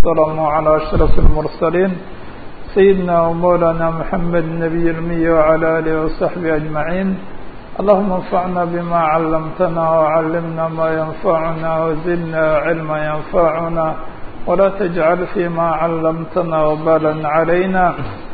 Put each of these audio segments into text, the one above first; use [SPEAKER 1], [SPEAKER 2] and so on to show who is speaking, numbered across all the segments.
[SPEAKER 1] السلام على أشرف المرسلين سيدنا ومولانا محمد النبي الأمي وعلى آله وصحبه أجمعين اللهم انفعنا بما علمتنا وعلمنا ما ينفعنا وزدنا علما ينفعنا ولا تجعل فيما علمتنا وبالا علينا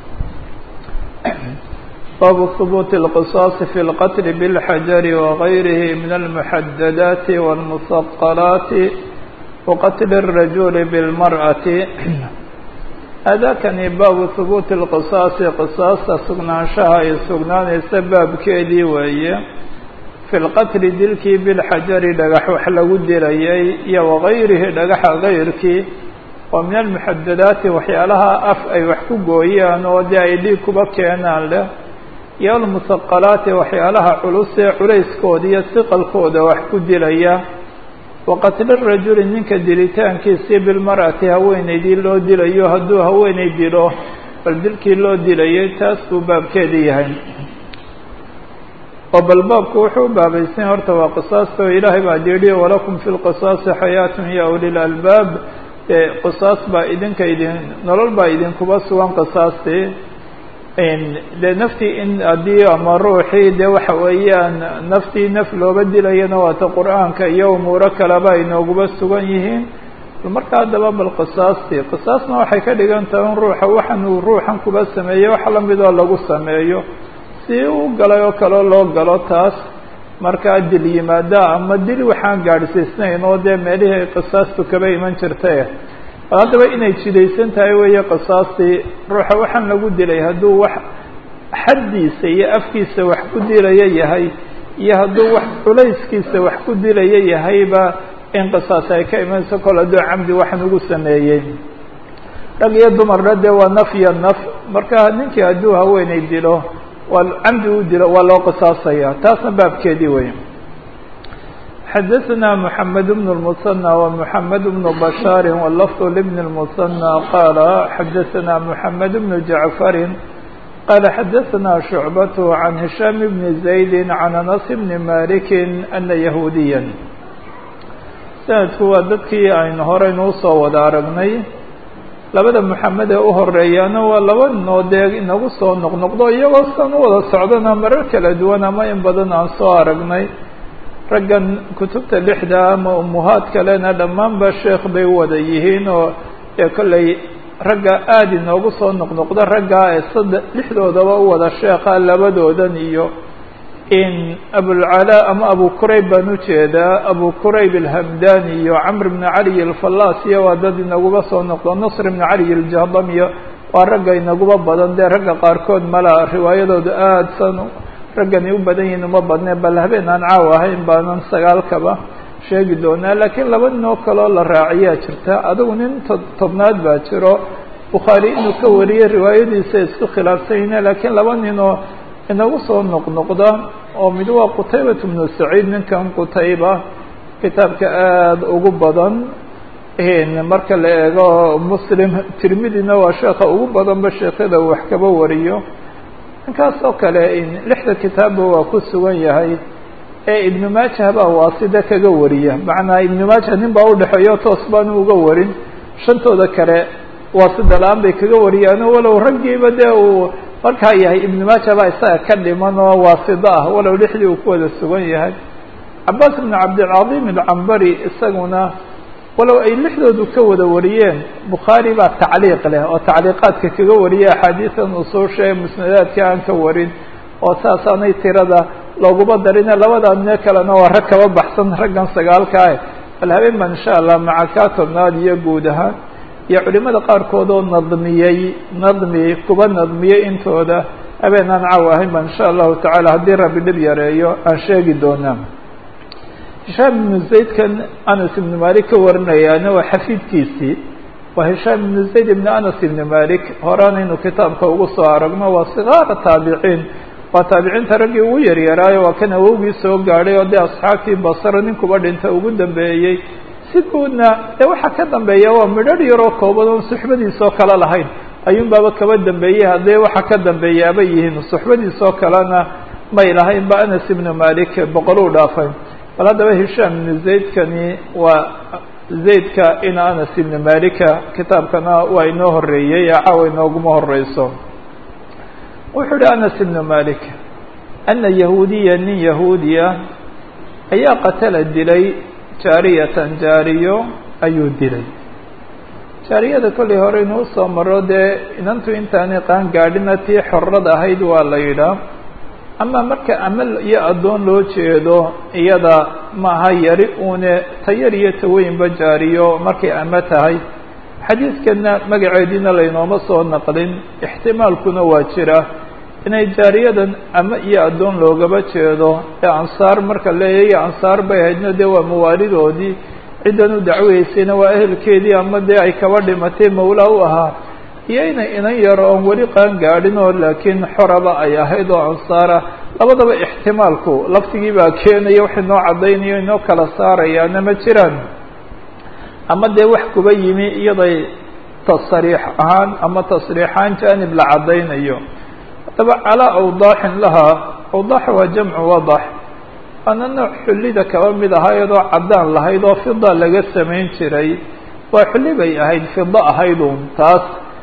[SPEAKER 1] باب ثبوت القصاص في القتل بالحجر وغيره من المحددات والمثقلات وقتل الرجل بالمرأة هذا كان باب ثبوت القصاص قصاص سقنانشها سقنان سبب كيدي وهي في القتل دلكي بالحجر dhagax wax lagu dilayay iyo وغayrihi dhagaxa غayrkii oo min almuxadadaati waxyaalaha af ay wax ku gooyaan oo dee ay dhiig kuba keenaan leh iyo almuhaqalaati waxyaalaha culus ee culayskooda iyo siqalkooda wax ku dilaya waqatli rajuli ninka dilitaankiisii bilmar'ati haweenaydii loo dilayo hadduu haweenay dilo bal dilkii loo dilayay taas buu baabkeeda yahay oo bal baabku wuxuu u baabaysan horta waa qisaasta oo ilaahay baa yidhi walakum fi lqisaasi xayaatun ya ulil albaab qisaas baa idinka idin nolol baa idinkuba sugan qisaastii dee naftii in haddii ama ruuxii dee waxa weeyaan naftii naf looba dilayana waata qur-aanka iyo umuuro kaleba ay nooguba sugan yihiin marka haddaba bal qisaastii qisaasna waxay ka dhigan tahay in ruuxa waxan uu ruuxan kuba sameeyey wax lamidoo lagu sameeyo si u galay oo kaleo loo galo taas markaa dil yimaada ama dil waxaan gaadhsiisnayn oo dee meelihii ay qisaastu kaba iman jirtay haddaba inay jidaysan tahay weeye qisaastii ruuxa waxaan lagu dilay hadduu wax xaddiisa iyo afkiisa wax ku dilaya yahay iyo hadduu wax culayskiisa wax ku dilaya yahayba in qisaas ay ka imanayso kol hadduu camdi waxan ugu sameeyey rag iyo dumarna dee waa naf iyo naf marka ninkii hadduu haweenay dilo waa camdi u dilo waa loo qisaasaya taasna baabkeedii wey xdثna محمد بن المثنى ومحمد بن بشhاaر واللفظ لبن المثنى قال xdثna محمد بن جعفر قال xdثna شعبة عن هiشام بن زيد عن أنس بن مالك أن يهوديا سندku waa dadkii aynu horeynuu soo wada aragnay labada محamed ee u horeeyaana waa laba noodee inagu soo noqnoqdo iyagoo san u wada socdana marar kala duwan ama in badan aan soo aragnay raggan kutubta lixda ama umuhaad kalena dhammaanba sheekh bay wada yihiin oo ee kollay ragga aada inoogu soo noqnoqda raggaa ee sadde lixdoodaba u wada sheekha labadoodan iyo in abulcalaa ama abu kurayb baan ujeedaa abu kurayb alhamdani iyo camr bni caliy alfallaas iyo waa dad inaguba soo noqdo nasr bni caliy aljahdam iyo waa ragga inaguba badan dee ragga qaarkood mala riwaayadooda aada san raggani u badan yihin uma badne bal habeen aan caaw ahayn baanan sagaalkaba sheegi doonaa laakiin laba nin oo kaloo la raaciyaa jirta adigu nin to tobnaad baa jiro bukhaari inuu ka wariyey riwaayadiisa isku khilaafsanyine laakiin laba nin oo inagu soo noqnoqda oo mid waa qutaybat bnu saciid ninkan qutayba kitaabka aada ugu badan marka la eego muslim tirmidina waa sheekha ugu badanba sheekyada uu wax kaba wariyo ninkaas oo kale lixda kitaabba waa ku sugan yahay ee ibnu maajah baa waasida kaga wariya macnaa ibnu maajah nin baa udhexeeyo toos baanu uga warin shantooda kale waasida la-aan bay kaga wariyaan walow raggiiba dee uu markaa yahay ibnu maajah baa isaga ka dhiman oo waasida ah walow lixdii uu ku wada sugan yahay cabaas ibnu cabdilcadiim alcambari isaguna walow ay lixdoodu ka wada wariyeen bukhaari baa tacliiq leh oo tacliiqaadka kaga wariya axaadiisan usuusha ee musnadaadka aan ka warin oo saasaanay tirada looguma darine labada nee kalena waa rag kaba baxsan raggan sagaalkaah bal habeen baan insha allah maca kaa tobnaad iyo guud ahaan iyo culimada qaarkood oo nadmiyey nadmi kuba nadmiyey intooda habeen aan caaw ahayn baan insha allahu tacaala haddii rabbi dhib yareeyo aan sheegi doonaa hishaam ibnu zaydkan anas ibnu malik ka warinayaana waa xafiidkiisii waa hishaam ibnu zayd ibnu anas ibnu malik horaanaynu kitaabka ugu soo aragno waa sigaara taabiciin waa taabiciinta raggii ugu yaryaraayo waa kan awowgii soo gaadhay oo dee asxaabtii basra ninkuba dhinta ugu dambeeyey si guudna dee waxaa ka dambeeya waa midharh yaroo kooban oon suxbadiisoo kale lahayn ayuun baaba kaba dambeeyey haddee waxa ka dambeeyaaba yihiin suxbadiisoo kalena may lahayn ba anas ibnu malik boqol u dhaafay bal haddaba hishaam ibnu zaydkani waa zaydka in anas ibni malika kitaabkana waa inoo horeeyey ee caawa inooguma horeyso wuxuu ihi anas ibnu malik ana yahuudiya nin yahuudiya ayaa qatala dilay jaariyatan jaariyo ayuu dilay jaariyada kollay hore inuu soo maro dee inantu intaanay qaan gaadhina tii xorrad ahayd waa la yidhaa ama marka amal iyo addoon loo jeedo iyada maaha yari uune tayar iyo taweynba jaariyo markay ama tahay xadiidkana magaceediina laynooma soo naqlin ixtimaalkuna waa jira inay jaariyadan ama iyo addoon loogaba jeedo ee ansaar marka leeyayo ansaar bay ahaydna dee waa mawaalidoodii ciddan u dacweysayna waa ehelkeedii ama dee ay kaba dhimatay mawlaa u ahaa iyo inay inan yaro oon weli qaan gaadhin oo laakiin xoraba ay ahayd oo ansaara labadaba ixtimaalku laftigii baa keenaya wax inoo caddaynayo inoo kala saarayaana ma jiraan ama dee wax kuba yimi iyaday tasriix ahaan ama tasriixaan jaanib la caddaynayo haddaba calaa awdaaxin lahaa awdaax waa jamcu wadax waana nooc xullida kaba mid ahaa iyadoo caddaan lahayd oo fida laga samayn jiray waa xulli bay ahayd fida ahaydun taas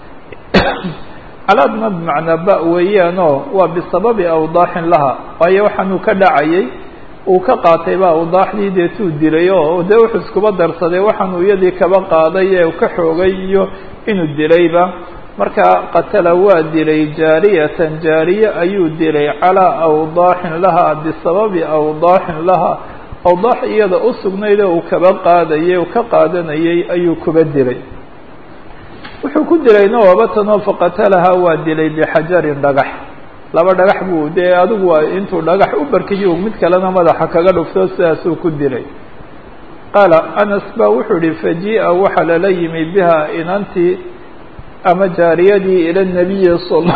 [SPEAKER 1] calaadna bimacnaa ba weeyaanoo waa bisababi awdaaxin laha waayo waxaanuu ka dhacayay uu ka qaatay ba awdaaxdii deetuu dilay oo dee wuxuu iskuba darsaday waxaanuu iyadii kaba qaaday ee ka xoogay iyo inuu dilayba marka qatala waa dilay jaariyatan jaariye ayuu dilay calaa awdaaxin laha bisababi awdaaxin laha awdaax iyada u sugnayd oo uu kaba qaadayay uu ka qaadanayay ayuu kuba dilay wuxuu ku dilayna wabatanoo faqatalahaa waa dilay bixajarin dhagax laba dhagax buu dee adigu waa intuu dhagax u barkiyo mid kalena madaxa kaga dhufto sidaasuu ku dilay qaala anas baa wuxuu ihi fajii'a waxaa lala yimi biha inantii ama jaariyadii ila nabiyi sal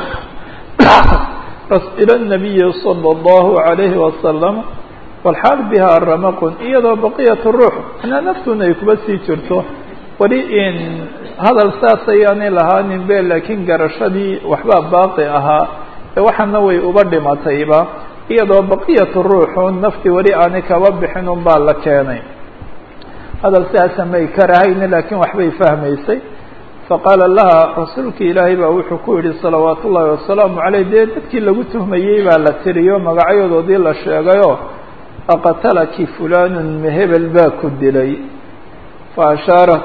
[SPEAKER 1] ila nabiyi sala allahu alayhi wasalam walxaal biha ramaqun iyadoo baqiyat ruux manaa naftuna ay kuba sii jirto weli in hadal saas ayaanay lahaanin be laakiin garashadii waxbaa baaqi ahaa ee waxaana way uba dhimatayba iyadoo baqiyatu ruuxun naftii weli aanay kaba bixin un baa la keenay hadal sidaasa may karahayni laakiin waxbay fahmaysay faqaala laha rasuulki ilaahay baa wuxuu ku yihi salawaat ullaahi wasalaamu caleyh dee dadkii lagu tuhmayey baa la tiriyo magacyadoodii la sheegayo aqatalaki fulanun mehebel baa ku dilay fa ashaarat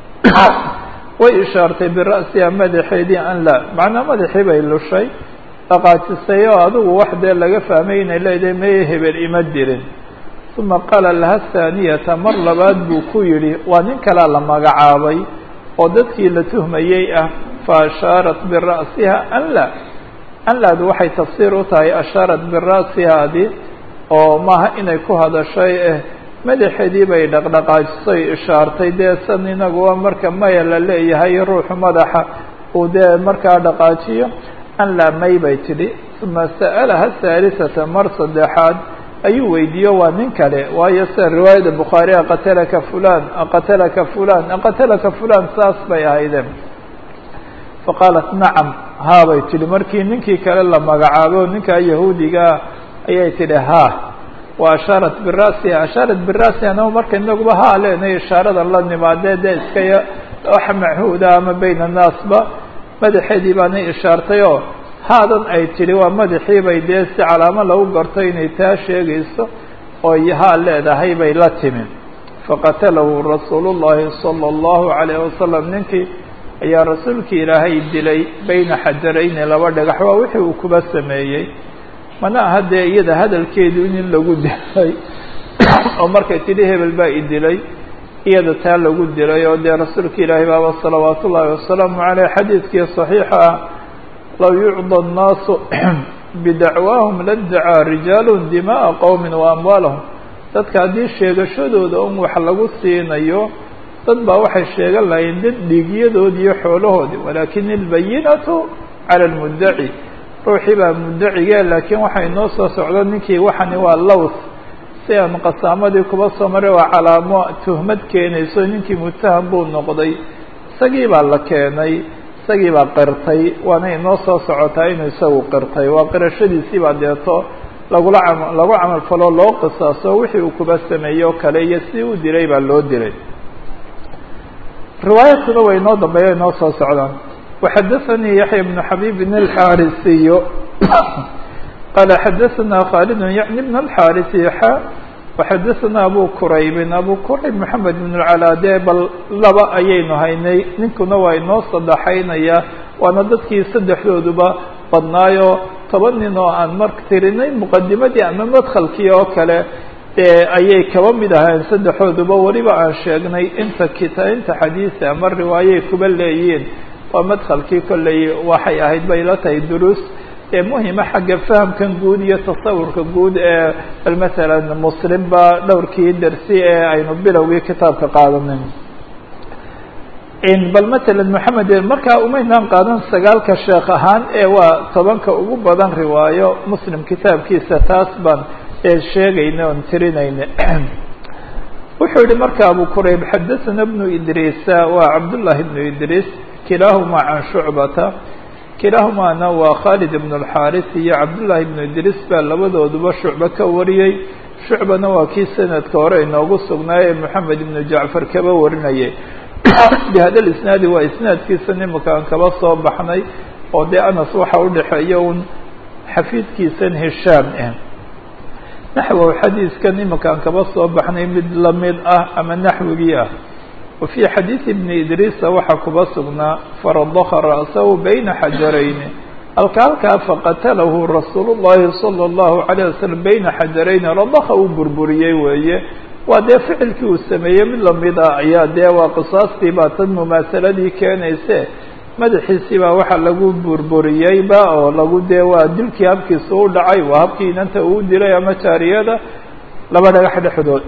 [SPEAKER 1] way ishaartay bira'siha madaxeedii an laa macnaa madaxii bay lushay dhaqaajisay oo adigu wax dee laga fahmay inay leedahay meye hebel ima dirin uma qaala laha thaaniyata mar labaad buu ku yidhi waa nin kalea la magacaabay oo dadkii la tuhmayey ah fa ashaarat bira'siha an laa an laadu waxay tafsiir u tahay ashaarat bira'sihaadi oo maaha inay ku hadashay eh madaxeedii bay dhaqdhaqaajisay ishaartay dee san inaguwa marka maya la leeyahay ruuxu madaxa uu dee markaa dhaqaajiyo an laa may bay tidhi uma sa'alaha haalisata mar saddexaad ayuu weydiiyo waa nin kale waayo sida riwaayada bukhaari aqatalaka fulan aqatalaka fulan aqatalaka fulan saas bay ahaydeen faqaalat nacam haa bay tidhi markii ninkii kale la magacaabo ninkaa yahuudigaa ayay tidhi ha wa ashaarat bira'siha ashaarat bira'siha anama marka inaguba haa leenahay ishaarada la nimaadee dee iska wax machuuda ama bayna annaasba madaxeedii baanay ishaartay oo haadan ay tidhi waa madaxii bay dee si calaamo lagu garto inay taa sheegayso oo haa leedahay bay la timi faqatalahu rasuulu llahi sala allahu calayh wasalam ninkii ayaa rasuulkii ilaahay dilay bayna xajarayni laba dhagax waa wixii uu kuba sameeyey mana aha dee iyada hadalkeedu in lagu dilay oo markay tidhi hebel baa i dilay iyada taa lagu dilay oo dee rasuulka ilaahay baaba salawaat ullaahi wasalaamu caleyh xadiidkii saxiixa ah low yucda annaasu bidacwaahum ladacaa rijaalun dima'a qowmin wa amwaalahum dadka haddii sheegashadooda un wax lagu siinayo dad baa waxay sheegan lahayn dad dhiigyadoodi iyo xoolahoodii walaakin ilbayinatu cala almuddaci ruuxii baa muddacigee laakiin waxaa inoo soo socdo ninkii waxani waa lows si aan qasaamadii kuba soo maray waa calaamo tuhmad keenayso ninkii mutaham buu noqday isagii baa la keenay isagii baa qirtay waana inoo soo socotaa inuu isagu qirtay waa qirashadiisii baa deeto lagula cam lagu camal falo loo qisaaso wixii uu kuba sameeyey oo kale iyo si u dilay baa loo dilay riwaayaadkuna way inoo dambeeya inoo soo socdaan waxadaثanii yaxya bnu xabibin alxaarisiyo qaala xadaثana khaalid yacni bn alxaarisi xa waxadaثana abu quraybin abu qurayb moxamed bn lcalaade bal laba ayaynu haynay ninkuna waa inoo sadexaynaya waana dadkii saddexdooduba badnaayo toban nin oo aan mar tirinay muqadimadii ama madkhalkii oo kale ayay kaba mid ahayn saddexooduba weliba aan sheegnay inta kita inta xadiisa ama riwaayay kuba leeyiin waa madkhalkii kolley waxay ahayd bay la tahay duruus ee muhima xagga fahamkan guud iyo tasawurka guud ee bal masalan muslimba dhowrkii dersi ee aynu bilowgii kitaabka qaadanin bal matalan moxamed markaa umaynaan qaadan sagaalka sheekh ahaan ee waa tobanka ugu badan riwaayo muslim kitaabkiisa taas baan sheegayna oon tirinayna wuxuu yihi marka abu qurayb xadaثana bnu idriisa waa cabdullahi bnu idriis kilaahuma can shucbata kilaahumaana waa khaalid ibn اlxaaris iyo cabdullahi bnu idriis baa labadooduba shucbe ka wariyey shucbana waa kii sanadka hore inoogu sugnaayee moxamed ibnu jacfar kaba warinayay bihada isnaadi waa isnaadkiisa nimanka aan kaba soo baxnay oo dee anas waxa udhexeeya un xafiidkiisan hishaam ah naxwow xadiiskan imanka aan kaba soo baxnay mid lamid ah ama naxwigii ah wa fii xadiidi bni idriisa waxaa kuba sugnaa faradaka ra'sahu bayna xajarayni halka halkaa faqatalahu rasuul llahi salى اllahu alayه wasalam bayna xajarayni radaka uu burburiyey weeye waa dee ficilkii uu sameeyey mid lamid ah ayaa dee waa qisaastii baa tan mumaasaladii keenayse madaxiisii baa waxaa lagu burburiyeyba oo lagu dee waa dilkii habkiisa u dhacay waa habkii inanta uu dilay ama jaariyada laba dhagax dhexdood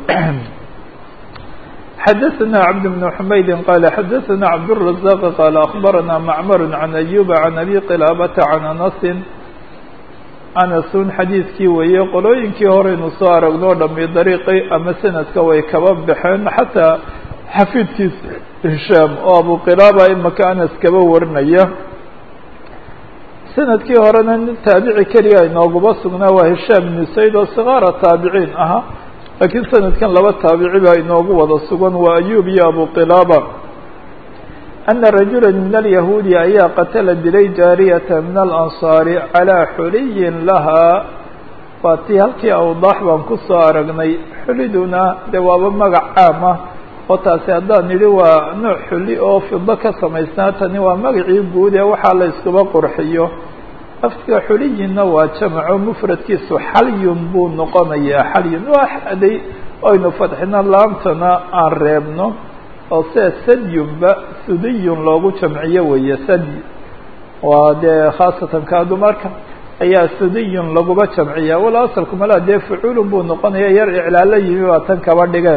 [SPEAKER 1] xadaثna cabd بن xmaydi qala xadaثna cabdالرaزاq qala aخbarana macmar can أyuba can abi qilaabata can anasi anasun xadiidkii weeye qolooyinkii horeynu soo aragnoo dhami dariiqi ama sanadka way kaba baxeen xataa xafiidkiisa hishaam oo abu qilaaba imaka anas kaba warinaya sanadkii horena nin taabici keliya inooguma sugnaa waa hishaam ibnu sayd oo sikaara taabiciin ahaa laakiin sanadkan laba taabici baa inoogu wada sugan waa ayub iyo abu qilaaba ana rajula min alyahuudi ayaa qatala dilay jaariyata min alansaari calaa xuliyin lahaa waa tii halkii awdaax baan kusoo aragnay xuliduna dee waaba magac caam ah oo taasi haddaan nidhi waa nooc xuli oo fido ka samaysnaa tani waa magacii guud ee waxaa la iskuba qurxiyo laftiga xuliyinna waa jamaco mufradkiisu xalyun buu noqonayaa xalyun waa xaday aynu fadxino laamtana aan reebno oo sida sadyunba sudiyun loogu jamciyo weeye sadyi waa dee khaasatan kaa dumarka ayaa sudiyun laguba jamciya wala asalku malaa dee fucuulun buu noqonaya yar iclaalo yimi baa tan kaba dhige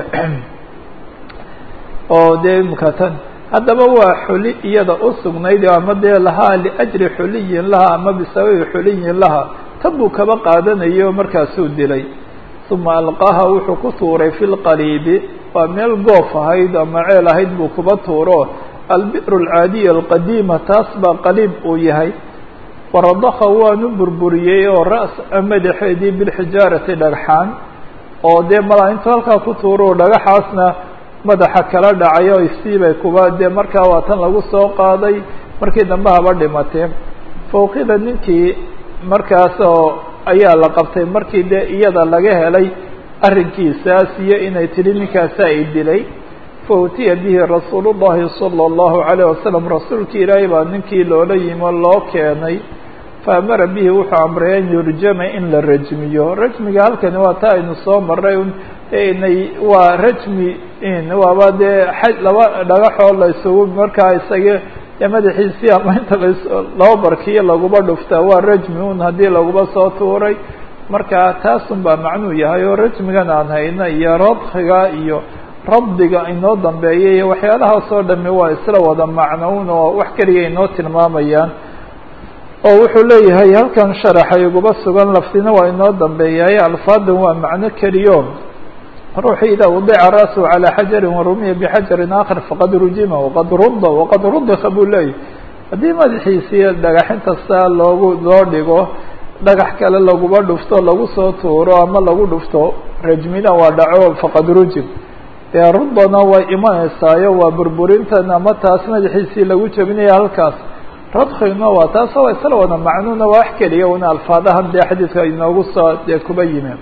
[SPEAKER 1] oo dee imika tan haddaba waa xuli iyada u sugnayd ama dee lahaa liajri xuliyin laha ama bisababi xuliyin laha tan buu kaba qaadanayo markaasuu dilay uma alqaha wuxuu ku tuuray fi lqaliibi waa meel goof ahayd ama ceel ahayd buu kuba tuuro albi'r alcaadiya alqadiima taas baa qaliib uu yahay waradaka waanu burburiyey oo ras madaxeedii bilxijaarati dhagxaan oo dee malaa intuu halkaa ku tuuro dhagaxaasna madaxa kala dhacay o isiibay kuba dee markaa waa tan lagu soo qaaday markii dambe haba dhimatee fawqida ninkii markaas oo ayaa la qabtay markii dee iyada laga helay arrinkiisaas iyo inay tidhi ninkaasa ay dilay fa utiya bihi rasuul llahi salى اllahu alayه wasalam rasuulki ilaahay baa ninkii loola yimo loo keenay fa amara bihi wuxuu amray an yurjama in la rajmiyo rajmiga halkani waa ta aynu soo maray inay waa rajmi waaba dee xaj laba dhagaxoo la isugu markaa isaga dee madaxiisii ama inta las laba barkiyo laguba dhuftaa waa rajmi un haddii laguba soo tuuray marka taasun baa macnuu yahay oo rajmigan aan hayno iyo radkiga iyo rabdiga inoo dambeeya iyo waxyaalahaas oo dhami waa isla wada macnoun oo wax keliya inoo tilmaamayaan oo wuxuu leeyahay halkan sharaxa iguba sugan laftina waa inoo dambeeyahay alfaadan waa macno keliyo ruuxu idaa wadica ra'su calى xajari warumiya bxajarin aakhar faqad rujima waqad rudda waqad rudika buu leeyahy haddii madaxiisii dhagaxinta saa loogu loo dhigo dhagax kale laguba dhufto lagu soo tuuro ama lagu dhufto rajmina waa dhaco faqad rujim dee rudana way imanaysaayo waa burburintan ama taas madaxiisii lagu jebinaya halkaas radkhigna waa taas waa isla wada macnuuna waa wax keliya una alfaadahan dee xadiidka inoogu soo dee kuba yimi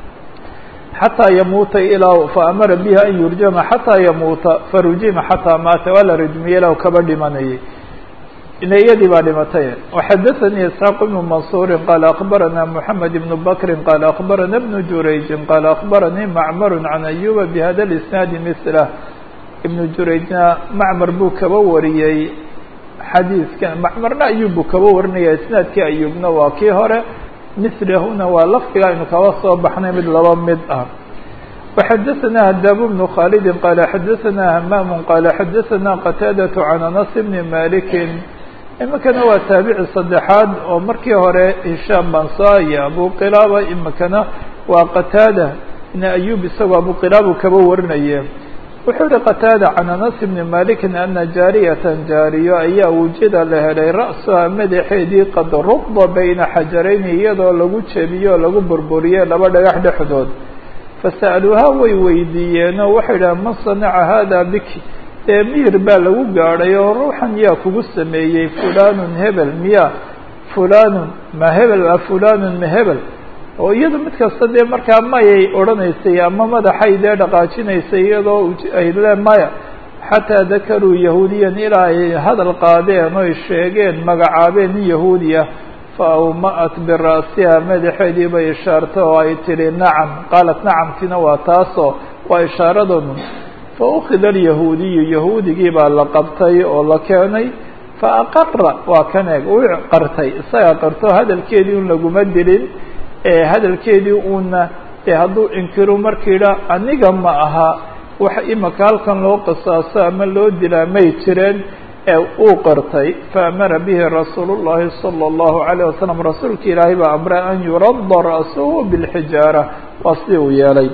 [SPEAKER 1] xataa yamuuta ilaa faamara bihi an yurjama xataa yamuuta farujima xataa maata waa la rajmiyey ilaa kaba dhimanayay iyadii baa dhimatay وxadaثnي isxaaq بن maنصuuri qaal akbarana mحamed بن bakri qaal akbarana بن jurayji qaal akbaranii macmar can ayuba bhada اisnaadi mثlah ibn jurayjna macmar buu kaba wariyey xadiidkan macmarna ayub buu kaba warinaya isnaadkii ayubna waa kii hore mislahuna waa lafdiga aynu kaba soo baxnay mid laba mid ah وxadaثna hdab بن khaalidi qaala xadaثna hmaam qaala xadaثna qataadaة can anas bni maliki imikana waa taabici saddexaad oo markii hore hishaam bansa iyo abu qilaaba imikana waa qataada ibn ayub isagoo abu qilaabu kaba warinaye wuxuu yihi qataada can anas bni malikin ana jaariyatan jaariyo ayaa wujida la helay ra'suha madaxeedii qad ruqda bayna xajarayni iyadoo lagu jebiyo o lagu burburiyey laba dhagax dhexdood fasa'aluuhaa way weydiiyeenoo waxay idhaha man sanaca hada biki dee miyir baa lagu gaadhay oo ruuxan yaa kugu sameeyey fulanun hebel miya fulanun ma hebel a fulanun ma hebel oo iyadu mid kasta dee markaa mayay odhanaysay ama madaxay dee dhaqaajinaysay iyadoo ay le maya xataa dakaruu yahuudiyan ilaa ay hadal qaadeen oy sheegeen magacaabeen nin yahuudiya fa awma'at bira'siha madaxeedii bay ishaarta oo ay tidhi nacam qaalat nacamtina waa taasoo waa ishaaradoodu fa ukida alyahuudiyu yahuudigii baa la qabtay oo la keenay fa aqara waa kan eeg uu qartay isaga qarto hadalkeedii un laguma dilin ee hadalkeedii uuna dee hadduu inkiro markiidha aniga ma aha wax imaka halkan loo qisaaso ama loo dilaa may jireen ee uu qartay faamara bihi rasuulu llahi salى اllahu alayه wasalam rasuulka ilaahay baa amray an yuradda ra'suhu bilxijaara waa sidii uu yeelay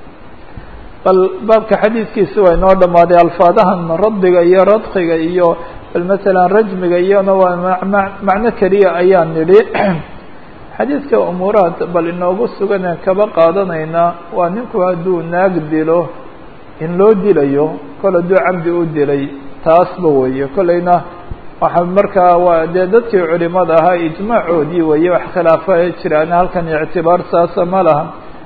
[SPEAKER 1] bal baabka xadiidkiisi waa inoo dhamaaday alfaadahan raddiga iyo radkiga iyo bal masalan rajmiga iyona waa macno keliya ayaan nidhi xadiidka umuuraha bal inoogu suganeen kaba qaadanaynaa waa ninku hadduu naag dilo in loo dilayo kol hadduu camdi u dilay taasba weeye kolleyna waxa markaa waa dee dadkii culimada ahaa ijmaacoodii weeye wax khilaafa jiraan halkan ictibaar saasa ma laha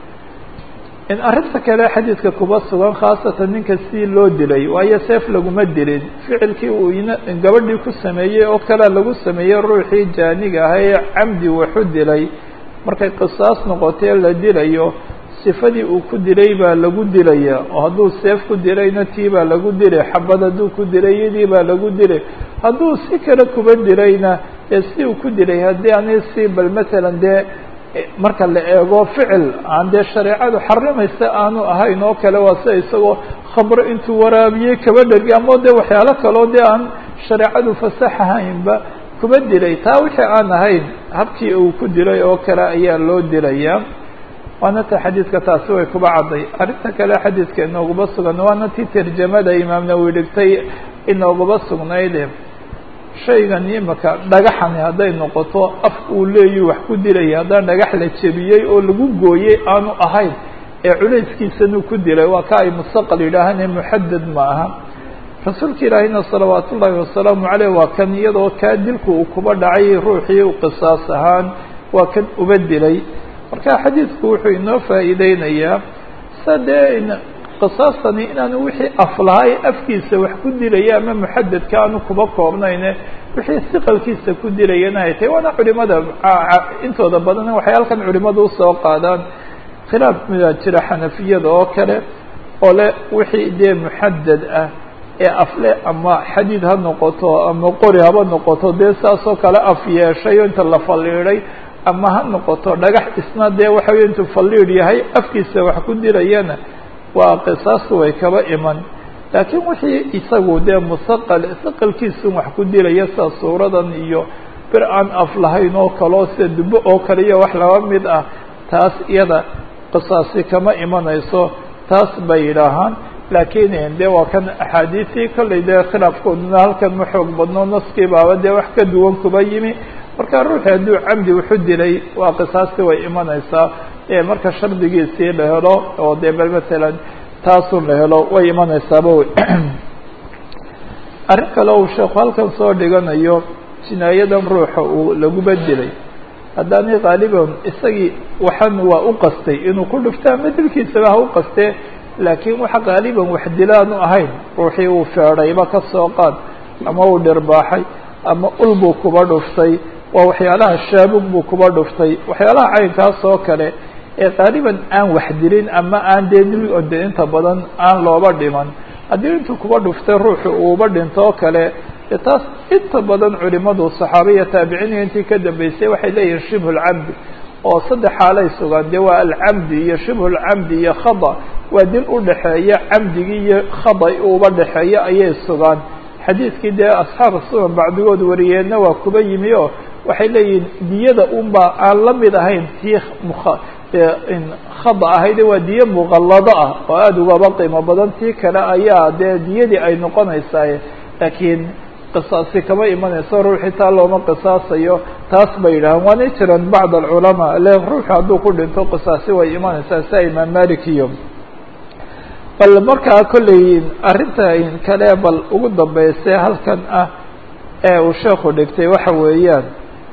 [SPEAKER 1] in arrinta kale xadiidka kuba sugan khaasatan ninka si loo dilay waayo seef laguma dilin ficilkii uu gabadhii ku sameeyey oo kalea lagu sameeyey ruuxii jaaniga ahaa ee camdi waxu dilay markay qisaas noqotee la dilayo sifadii uu ku dilay baa lagu dilaya oo hadduu seef ku dilayna tii baa lagu dilay xabad hadduu ku dilay iyadii baa lagu dilay hadduu si kale kuba dilayna dee si uu ku dilay haddii ani si bal masalan dee marka la eego ficil aan dee shareecadu xarimaysa aanu ahayn oo kale waa sida isagoo khamro intuu waraabiyey kaba dhergi ama dee waxyaalo kaloo dee aan shareecadu fasaxahaynba kuba dilay taa wixii aan ahayn habkii uu ku dilay oo kale ayaa loo dilayaa waana ta xadiidka taasi way kuba cadday arrinta kale xadiidka inooguba sugan waana ti tarjamada imaam nawowi dhigtay inooguba sugnayde shaygan imaka dhagaxani hadday noqoto af uu leeyu wax ku dilaya haddaan dhagax la jebiyey oo lagu gooyey aanu ahayn ee culayskiisanuu ku dilay waa ka ay mustaqal yidhaahane muxadad ma aha rasuulka ilaahina salawaat ullaahi wasalaamu caleyh waa kan iyadoo kaa dilku uu kuba dhacay ruuxii u qisaas ahaan waa kan uba dilay marka xadiidku wuxuu inoo faa'iideynayaa sa dee qisaastani inaanu wixii af lahaa ee afkiisa wax ku dilaya ama muxadadka aanu kuba koobnayne wixii siqalkiisa ku dilayana ay tahay waana culimada intooda badan waxay halkan culimadu usoo qaadaan khilaaf midaa jira xanafiyada oo kale oo le wixii dee muxadad ah ee afle ama xadiid ha noqoto ama qori haba noqoto dee saasoo kale af yeeshay o inta la falliiday ama ha noqoto dhagax isna dee waxa wey intuu falliid yahay afkiisa wax ku dilayana waa qisaastu way kaba iman laakiin wixii isagu dee musaqal saqalkiisun wax ku dilaya sida suuradan iyo bir aan af lahayn oo kaleo sida dubo oo kale iyo wax laba mid ah taas iyada qisaasi kama imanayso taas bay yidhaahaan laakiin dee waa kan axaadiisii kollay dee khilaafkooduna halkan ma xoog badno naskii baaba dee wax ka duwan kuba yimi marka ruuxii hadduu camdi wuxu dilay waa qisaasti way imanaysaa marka shardigiisii la helo oo dee bal masalan taasun la helo way imanaysaaba wey arrin kale uu sheekhu halkan soo dhiganayo jinaayadan ruuxa uu laguba dilay haddaani qaaliban isagii waxan waa u qastay inuu ku dhufto ama dilkiisaba ha u qastee laakiin waxa qaaliban wax dilaanu ahayn ruuxii uu feedhayba ka soo qaad ama uu dhirbaaxay ama ul buu kuba dhuftay waa waxyaalaha shaabug buu kuba dhuftay waxyaalaha caynkaas oo kale ee qaaliban aan wax dilin ama aan dee dil de inta badan aan looba dhiman haddii intuu kuba dhuftay ruuxu uuba dhinto oo kale de taas inta badan culimadu saxaabiya taabiciiniya intii ka dambeysay waxay leeyihin shibhu lcamdi oo saddex xaalay sugaan dee waa alcamdi iyo shibhu lcamdi iyo khada waa dil udhaxeeya camdigii iyo khada uba dhexeeya ayay sugaan xadiidkii dee asxaab sunan bacdigood wariyeenna waa kuba yimi oo waxay leeyihiin diyada unba aan la mid ahayn tii khada ahayde waa diye muqallado ah oo aada ugaba qiimo badan tii kale ayaa dee diyadii ay noqonaysaa laakiin qisaasi kama imanayso ruuxii taa looma qisaasayo taas bay yidhahaan waanay jiraan bacd alculamaa le ruuxu hadduu ku dhinto qisaasi way imanaysaa sia imaam malik iyo bal markaa kolley arrinta kale bal ugu dambayse halkan ah ee uu sheekhu dhigtay waxa weeyaan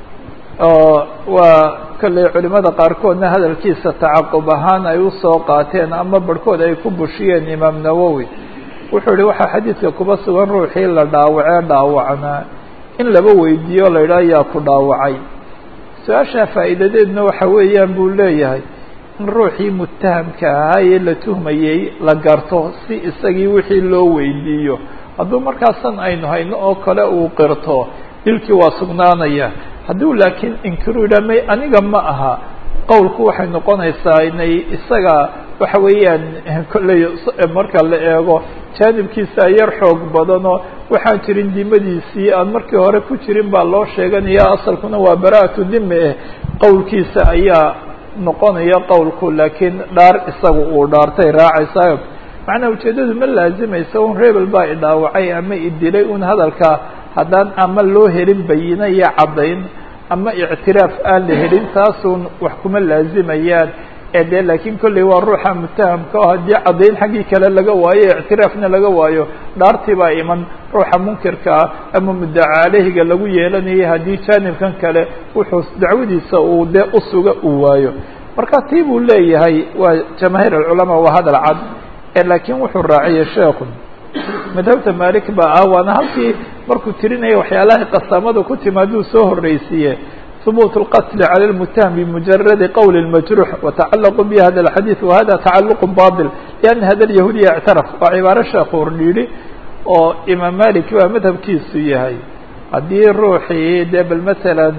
[SPEAKER 1] oo waa kolley culimada qaarkoodna hadalkiisa tacaqub ahaan ay usoo qaateen ama barhkood ay ku bushiyeen imaam nawowi wuxuu yihi waxaa xadiidka kuba sugan ruuxii la dhaawacee dhaawacnaa in laba weydiiyo la yidhaha yaa ku dhaawacay su-aashaa faa'iidadeedna waxa weeyaan buu leeyahay in ruuxii mutahamka ahaa ee la tuhmayey la garto si isagii wixii loo weydiiyo hadduu markaasan aynu hayno oo kale uu qirto dilkii waa sugnaanaya hadduu laakiin inkiru yidhaha may aniga ma aha qowlku waxay noqonaysaa inay isaga waxa weeyaan kolley marka la eego jaanibkiisa yar xoog badanoo waxaan jirin dimadiisii aan markii hore ku jirin baa loo sheeganaya asalkuna waa bara'atu dime eh qowlkiisa ayaa noqonaya qowlku laakiin dhaar isaga uu dhaartay raacaysayo macnaa ujeeddadu ma laazimaysa un rebel baa idhaawacay ama idilay un hadalka haddaan ama loo helin bayina iyo caddayn ama ictiraaf aan la helin taasun wax kuma laazimayaan ee dee laakiin kolley waa ruuxa mutahamka oo haddii caddayn xaggii kale laga waayo ictiraafna laga waayo dhaartii baa iman ruuxa munkirkaa ama muddaca caleyhiga lagu yeelanayay haddii jaanibkan kale wuxuu dacwadiisa uu dee usuga uu waayo marka tii buu leeyahay waa jamaahiir alculamaa waa hadal cad ee laakiin wuxuu raaciyay sheekhu madhabta malik baa ah waana halkii markuu tirinaya waxyaalahay qasaamada ku timaaduu soo horreysiiye ثبوت الqتل على المتهم بمجرد qول المجروح وتعلق به hذا الحديث وhذا تعلق باطل لأن hذا اليهودي اعترف waa cibaaro sheekuu yidhi oo imaam malik baa madhabkiisu yahay haddii ruuxii dee bal matalan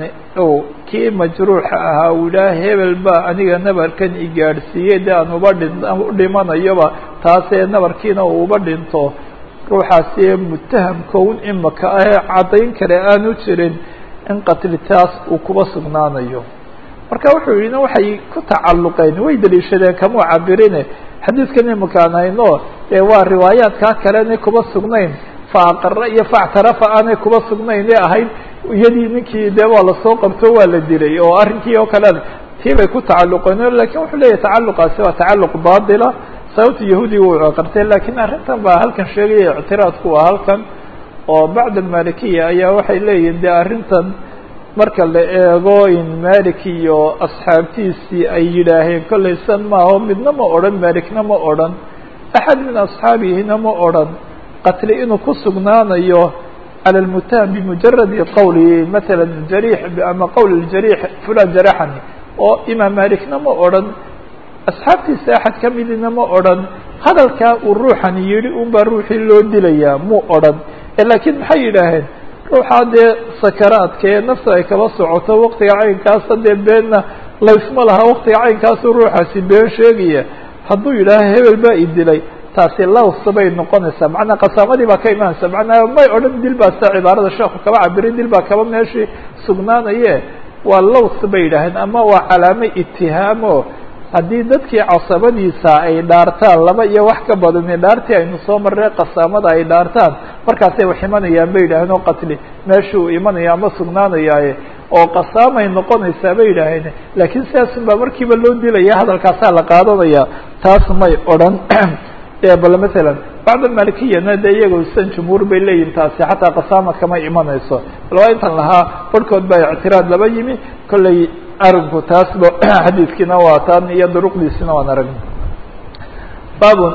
[SPEAKER 1] kii majruuxa ahaa uu yidhaha hebel ba aniga nabarkan igaadhsiiyey de aan uba dhin udhimanayoba taasee nabarkiina uu uba dhinto ruuxaasi mutahamkown imaka ahee caddayn kale aanu jirin in qatlitaas uu kuba sugnaanayo marka wuxuu yidhi waxay ku tacalluqeen way daliishadeen kamuu cabirine xadiidkan imakaan hayno dee waa riwaayaadkaa kalena kuba sugnayn fa aqara iyo factarafa aanay kuba sugnayn ee ahayd iyadii ninkii dee waa lasoo qabto waa la dilay oo arrinkii oo kale tii bay ku tacalluqeen lakin wuxuu leeyahy tacalluqaasi waa tacalluq baatila sababta yahuudiga uu qartay lakiin arrintan baa halkan sheegaya ictiraadku waa halkan oo bacd almalikiya ayaa waxay leeyihin de arrintan marka la eego in malik iyo asxaabtiisii ay yidhaaheen kollay san maaho midna ma odhan malikna ma odhan axad min asxaabihina ma odhan qatli inuu ku sugnaanayo cala lmutaham bimujaradi qowli matala jariix ama qowl ljariix fulan jaraxani oo imaam malikna ma odhan asxaabtiisa axad ka midina ma odhan hadalkaa uu ruuxan yidhi un baa ruuxii loo dilayaa muu odhan laakiin maxay yidhaaheen ruuxaa dee sakaraadka ee nafta ay kaba socoto waktiga caynkaasa dee beenna laysma laha waktiga caynkaasu ruuxaasi been sheegaya hadduu yidhaaho hebel baa i dilay taasi lawsa bay noqonaysaa macnaa qasaamadii baa ka imaanaysa macnaa may odhan dil baa sida cibaarada sheekhu kaba cabiray dil baa kaba meeshii sugnaanaye waa laws bay yidhaaheen ama waa calaamo itihaamo haddii dadkii casabadiisa ay dhaartaan laba iyo wax ka badani dhaartii aynu soo marray qasaamada ay dhaartaan markaasay wax imanayaan bay yidhaaheen oo qatli meeshuu imanaya ama sugnaanayaaye oo qasaamay noqonaysaa bay yidhaaheen laakiin sidaasun baa markiiba loo dilaya hadalkaasaa la qaadanaya taas may odhan dee bal masalan bacda malikiyana dee iyago san jumhuur bay leeyihin taasi xataa qasaama kama imanayso bal waa intan lahaa barhkood baa ictiraad laba yimi kollay arinku taasba xadiidkiina waa taan iyo duruqdiisina waan aragna babun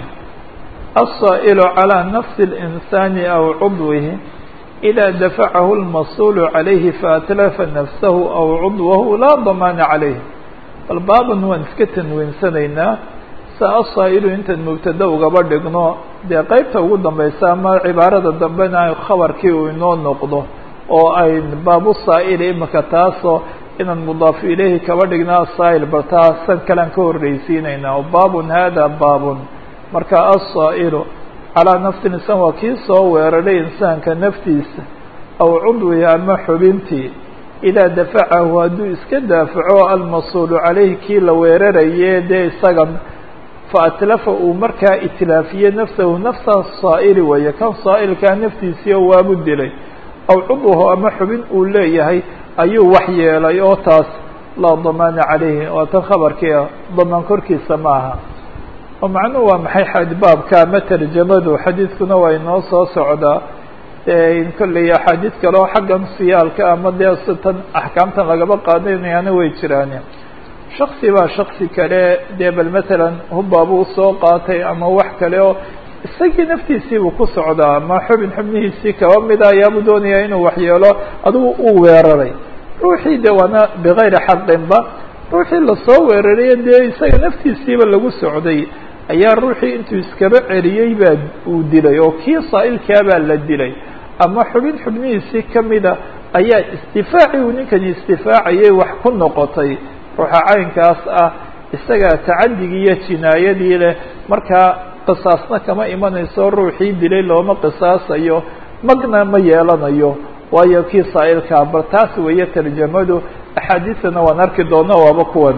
[SPEAKER 1] الصائل على نفس الإنسان أو عضوه إذا دفعه المصول عليه فأتلف نفسه أو عضوه لا ضمان عليه الباب waan iska tanweynsanaynaa sa الصائل intan mubtada ugaba dhigno dee qeybta ugu dambeysa ama cibaarada dambena khabarkii uu inoo noqdo oo ay baabu saa'il imika taasoo inaan mudaaf ilayhi kaba dhigna asaa'il bal taasan kalean ka horreysiinaynaa baabun hada baabun marka alsaa'ilu calaa nafsi insaan waa kii soo weeraray insaanka naftiisa aw cudwihi ama xubintii idaa dafacahu hadduu iska daafaco almasuulu calayhi kii la weeraraye dee isagan fa atlafa uu markaa itlaafiye nafsahu nafsa saa'ili weeye kan saa'ilkaa naftiisiio waabu dilay aw cudwahu ama xubin uu leeyahay ayuu wax yeelay oo taas laa damaana calayhi waa tan khabarkii ah damaan korkiisa ma aha oo macnuhu waa maxay xadbaabka ama tarjamadu xadiidkuna waa inoo soo socdaa in kolley axaadiid kale oo xaggan siyaalka ama dee sitan axkaamtan lagaba qaadanayaana way jiraan shaksi baa shaksi kale dee bal matalan hubbaabuu soo qaatay ama wax kale oo isagii naftiisiibuu ku socdaa ama xubin xubnihiisii kaba mida ayaabuu doonayaa inuu waxyeelo adigu uu weeraray ruuxii de waana bigayri xaqinba ruuxii lasoo weeraraye dee isaga naftiisiiba lagu socday ayaa ruuxii intuu iskaba celiyey baa uu dilay oo kii saa'ilkaa baa la dilay ama xubin xubnihiisii kamida ayaa isdifaacii uu ninkani isdifaacayay wax ku noqotay ruuxa caynkaas ah isagaa tacadigii iyo jinaayadii leh markaa qisaasna kama imanayso ruuxii dilay looma qisaasayo magna ma yeelanayo waayo kii saa'ilkaa bal taas weeye tarjamadu axaadiisana waan arki doona waaba kuwan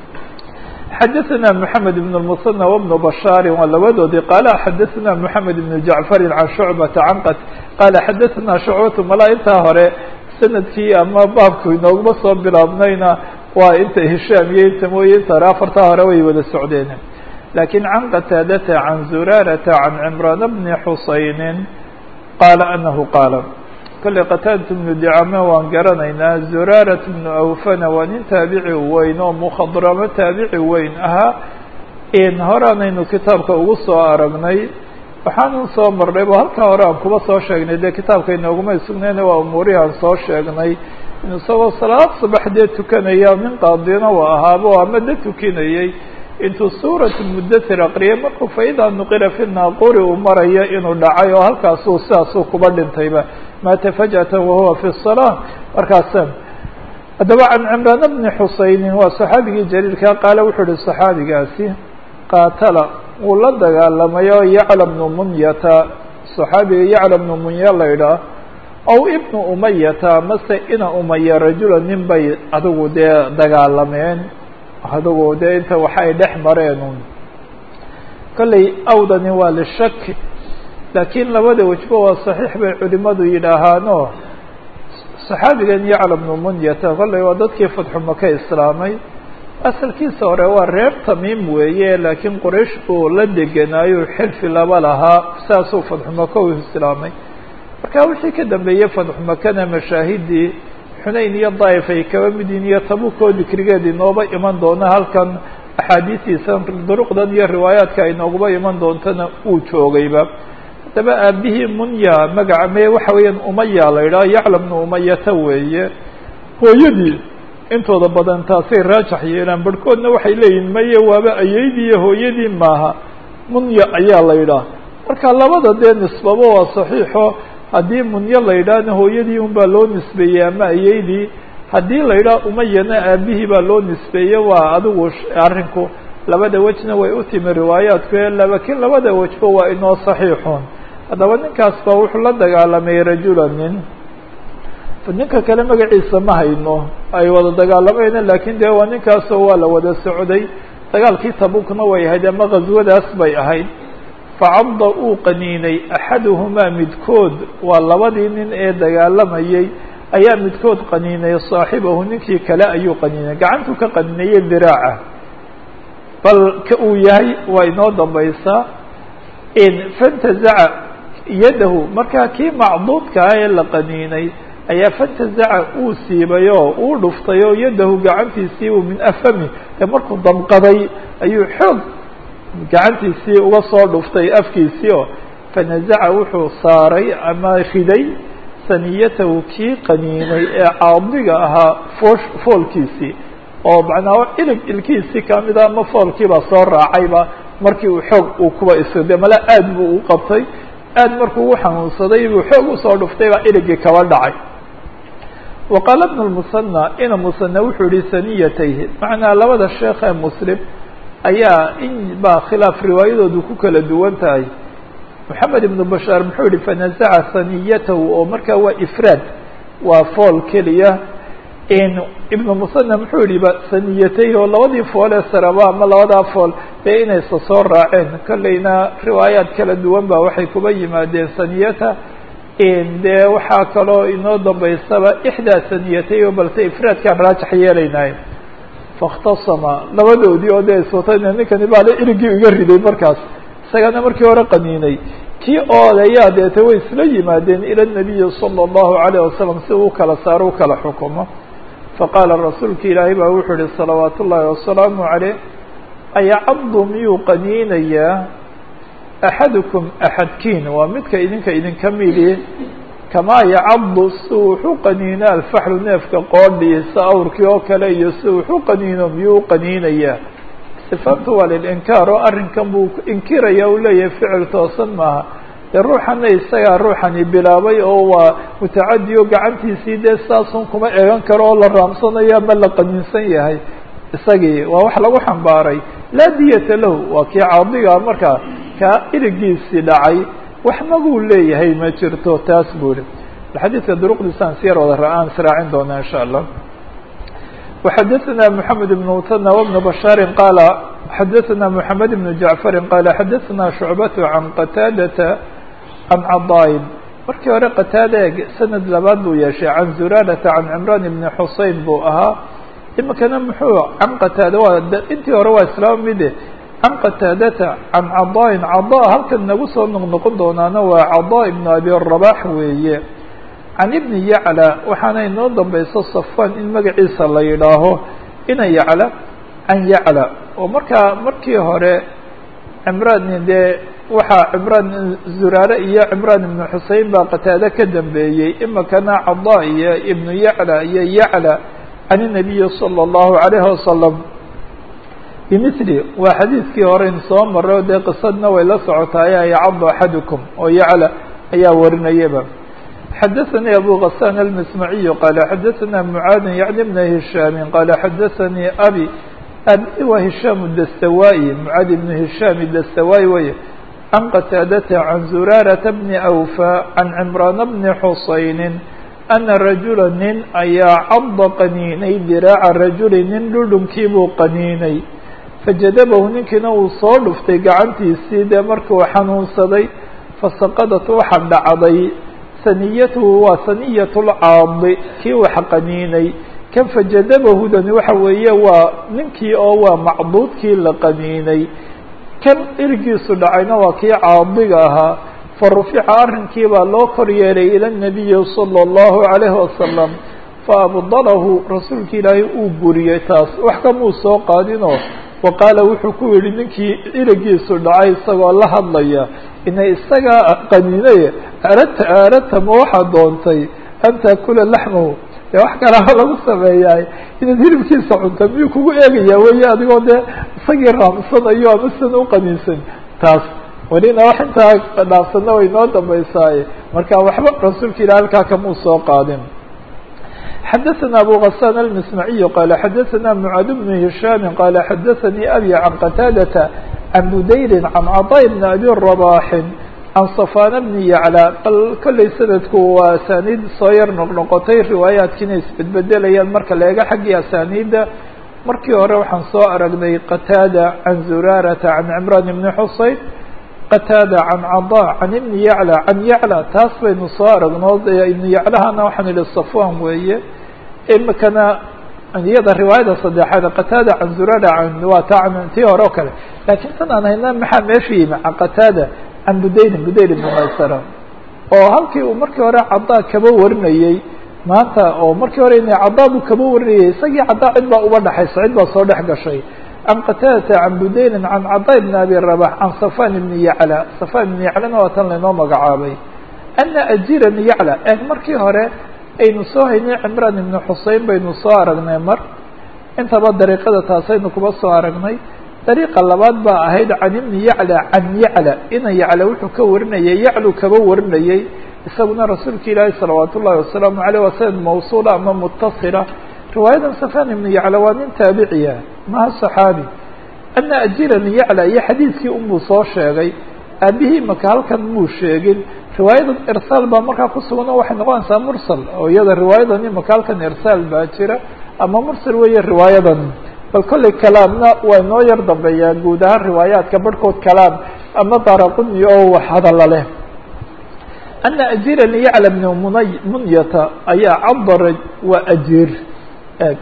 [SPEAKER 1] xadaثna mحamed بن المصنى وبن بشhاr waa labadoodii qala xadaثna mحamed بن جaعفr عan شhuعبةa can qt qala xadaثna شhuعبة mala intaa hore sanadkii ama baabku inooguma soo bilaabnayna waa inta hishaam iyo inta mooye inta hore afartaa hore way wada socdeen lakin can qataadata can zurarata can cمrان بni xusayni qala anahu qaala kolley qataadatu bnu dicame waan garanaynaa zuraarat bnu awfana waa nin taabici weyn oo mukhadramo taabici weyn ahaa in horeanaynu kitaabka ugu soo aragnay waxaanan soo marnay ba halkaa hore aan kuba soo sheegnay dee kitaabka inooguma sugnayna waa umuurihii aan soo sheegnay in isagoo salaad subax dee tukanaya nin qaadina u ahaaba oo ama da tukinayey intuu suurat mudathir aqriyay markuu faidaa nuqira fi naaquri uu marayo inuu dhacay oo halkaasuu sidaasuu kuba dhintayba maata fajأata wahuwa fi الصلاة markaasa haddaba can cimraan bni xusaynin waa صaxaabigii jaliilka qaale wuxuu uhi صaxaabigaasi qaatala wuu la dagaalamay oo yacla bnu munyata صaxaabiga yacla bnu munya la idhaah aw ibnu umayata mase ina umaya rajula nin bay adigu dee dagaalameen adigu dee inta waxa ay dhex mareen kolley awdani waa lishak laakiin labada wejba waa saxiix bay culimadu yidhaahaano saxaabigan yacla bnu munyata kolley waa dadkii fatxu maka islaamay asalkiisa hore waa reer tamiim weeye laakiin qoraysh buu la degenaayo xilfi laba lahaa saasuu fatxu maka u islaamay marka wixii ka dambeeyey fatxu makana mashaahidii xunayn iyo daa'if ay kaba midiin iyo tabukoo dikrigeed inooba iman doona halkan axaadiistiisa duruqdan iyo riwaayaadka ay nooguba iman doontana uu joogayba haddaba aabihii munya magaca me waxa weeyaan umaya la yidhaha yacla bnu umayata weeye hooyadii intooda badan taasay raajax yeelaan barhkoodna waxay leeyihin maye waaba ayeydii iyo hooyadii maaha munya ayaa la yidhaha marka labada dee nisbaba waa saxiixo haddii munyo la yidhaahna hooyadii un baa loo nisbeeyey ama ayeydii haddii la yidhaha umayana aabihii baa loo nisbeeye waa adigu arrinku labada wejna way u timi riwaayaadku lakin labada wejba waa inoo saxiixun haddaba ninkaas baa wuxuu la dagaalamay rajula nin ninka kale magaciisa ma hayno ay wada dagaalamayna lakin dee waa ninkaasoo waa la wada socday dagaalkii tabukna way ahayd ama ghaswadaas bay ahayd facadda uu qaniinay axaduhumaa midkood waa labadii nin ee dagaalamayay ayaa midkood qaniinay saaxibahu ninkii kale ayuu qaniinay gacantuu ka qaniinayay diraaca bal ka uu yahay waa inoo dambaysaa fantazaca yadahu markaa kii macduudka ah ee la qaniinay ayaa fantazaca uu siibay oo uu dhuftay oo yadahu gacantiisii uu min afami ee markuu damqaday ayuu xoog gacantiisii uga soo dhuftay afkiisii oo fanazaca wuxuu saaray ama riday saniyatahu kii qaniinay ee caadiga ahaa foosh foolkiisii oo macnaa ilig ilkiisii kamida ama foolkiibaa soo raacayba markii uu xoog uu kuba isde mala aad buu u qabtay aad markuu u xanuunsaday buu xoog usoo dhuftay baa iligii kaba dhacay wa qaala bnu lmusanى ina musana wuxuu yihi saniyatayhi macnaa labada sheekh ee muslim ayaa in baa khilaaf riwaayadoodu ku kala duwan tahay moxamed ibnu bashaar muxuu yihi fanazaca saniyatahu oo markaa waa ifraad waa fool keliya ibnu musana muxuu yihi ba saniyatayhi oo labadii fool ee saraba ama labadaa fool dee inaysa soo raaceen kolleyna riwaayaad kala duwan ba waxay kuba yimaadeen saniyata dee waxaa kaloo inoo dambaysaba ixdaa saniyatay oo balse ifraadkaan raajax yeelaynaay faاkhtasama labadoodii oo dee iswatayna ninkani baale irigii iga riday markaas isagana markii hore qaniinay kii oodayaa deete way isla yimaadeen ila الnabiyi salى الlahu عalيه wasalam si uu kala saaro u kala xukumo faqaala rasuulka ilaahay baa wuxuu ihi salawaat ullaahi wasalaamu عaleyh ayacabdu miyuu qaniinayaa axadukum axadkiin waa midka idinka idinka midi kamaa yacabdu si wuxu qaniina alfaxlu neefka qoodhiisa awrkii oo kale iyo si wuxu qaniino miyuu u qaniinayaa sifaantu waa lilinkaar oo arrinkan buu inkiraya u leeyahay ficil toosan maaha dee ruuxana isagaa ruuxani bilaabay oo waa mutacadi o gacantiisii dee saasun kuma eegan karo oo la raamsanayo ama la qaniinsan yahay isagii waa wax lagu xambaaray laa diyata lahu waa kii caadiga markaa kaa irigiisii dhacay wax maguu leeyahay ma jirto taas buu ihi xadiidka duruqdiisaan siyar wada ra-aan israacin doona in sha allah وxadثna محamed بن mثنى وبن بشhاaر qال xadثna محamed بن جaعفر qال xadثna شhuعبة عن qتاadة عن cضاaين markii hore qتاada sanad labaad buu yeeshay عan زurاaرة عan عمrان بن xusein buu ahaa imikana muxuu can qتاada waa intii hore waa islaam mide can qتاadةa عan cضاaين cضا halkan nagu soo noqnoqon doonaana waa cضا بن abي الرباح weeye can ibni yacla waxaana inoo dambayso safan in magaciisa la yidhaaho ina yacla can yacla oo markaa markii hore cimraan dee waxaa cimraan zuraare iyo cimraan ibnu xusein baa qataade ka dambeeyey imikana cada iyo ibnu yacla iyo yacla can inabiyi salى اllahu عalayhi wasalam bimili waa xadiidkii horeyn soo maray o dee qisadna way la socotaay yacadu axadukum oo yacla ayaa warinayaba xadaثnي abو غسان المسمعي qال xadaثna معاad yعnي بن هiشhاm qال xadaثnي abي abi wa هiشhاm الdstawائي معاad بن هiشhاm الdstawائي wey عن qتاadة عن زurاaرة بن أوفى عن عمران بن حuسayن أنa رaجuلا nin ayaa cض qaniinay dirاaca rajuli nin dhudhunkii buu qaniinay fajadبhu ninkiina uu soo dhuftay gacantiisii dee markuu xanuunsaday fasaqadat waxa dhacday saniyatuhu waa saniyat lcaadi kii wax qaniinay kan fajadabahudani waxa weeye waa ninkii oo waa macduudkii la qaniinay kan irigiisu dhacayna waa kii caadiga ahaa fa rufica arrinkii baa loo kor yeelay ila nabiyi salى اllahu عalayhi wasalam faabdalahu rasuulka ilaahay uu buriyey taas wax kamuu soo qaadinoo wa qaala wuxuu ku yihi ninkii irigiisu dhacay isagoo la hadlaya ina isagaa qaniinay aradta aradta ma waxaad doontay an taakula laxmahu dee wax kalaa lagu sameeyaay inaad hilibkiisa cunta miyuu kugu eegaya weye adigoo dee isagii raamsanayo ama sidan u qaniinsan taas welina wax intaa dhaafsana way noo dambaysaaye marka waxba rasuulka ilah halkaa kamuu soo qaadin xadaثna abu غسان المسمعي qال xadaثna معاad بن هiشhاm qال xadaثnي أbي عن qتاadة عن budayl عن cطاء بن أbي رباح عن صفاn بن yعlى bal kollay sanadku waa asaniid soo yar noqnoqotay riwaayaadkiina isbedbedelayaan marka leega xaggii asaniida markii hore waxaan soo aragnay qتاadة عن زurاaرة عن عمrان بن xuseyn qتاadة عن cضاء عن iبن yعlى عن yعlى taas baynu soo aragno iبن yعlahana waxaan ihi صفوan weeye imikana iyada riwaayada saddexaad qataada can zurara waa ta tii hore o kale laakiin tan aan hayna maxaa meesha yimi can qataada can budayrin budayr ibni maysara oo halkii uu markii hore cadaa kaba warinayey maanta oo markii hore ina cadaa buu kaba warinayay isagii cadaa cid baa uba dhexaysa cid baa soo dhex gashay can qataadata can budayrin can cadaa ibni abi rabax can safan ibni yacla safan ibni yaclana waa tan laynoo magacaabay ana ajiran yacla eeg markii hore aynu soo haynay cimraan ibni xusein baynu soo aragnay mar intaba dariiqada taasaynu kuba soo aragnay dariiqa labaad baa ahayd can ibni yacla can yacla ina yacla wuxuu ka warinayay yaclu kaba warinayey isaguna rasuulka ilaahi salawaat ullahi wasalaamu aleyh waa sanad mawsuula ama mutasila riwaayadan safan ibni yacla waa nin taabiciya maha saxaabi ana ajiran yacla iyo xadiidkii unbuu soo sheegay aabihii maka halkan muu sheegin riwaayadan irsaal baa markaa ku sugan oo waxay noqonaysaa mursal oo iyada riwaayadan imaka halkan irsaal baa jira ama mursal weeye riwaayadan bal kolley kalaamna waa inoo yar dambeeyaa guud ahaan riwaayaadka barhkood kalaam ama daraquni oo wax hadalla leh ana ajiran yacla bni munay munyata ayaa cabara waa ajiir eeg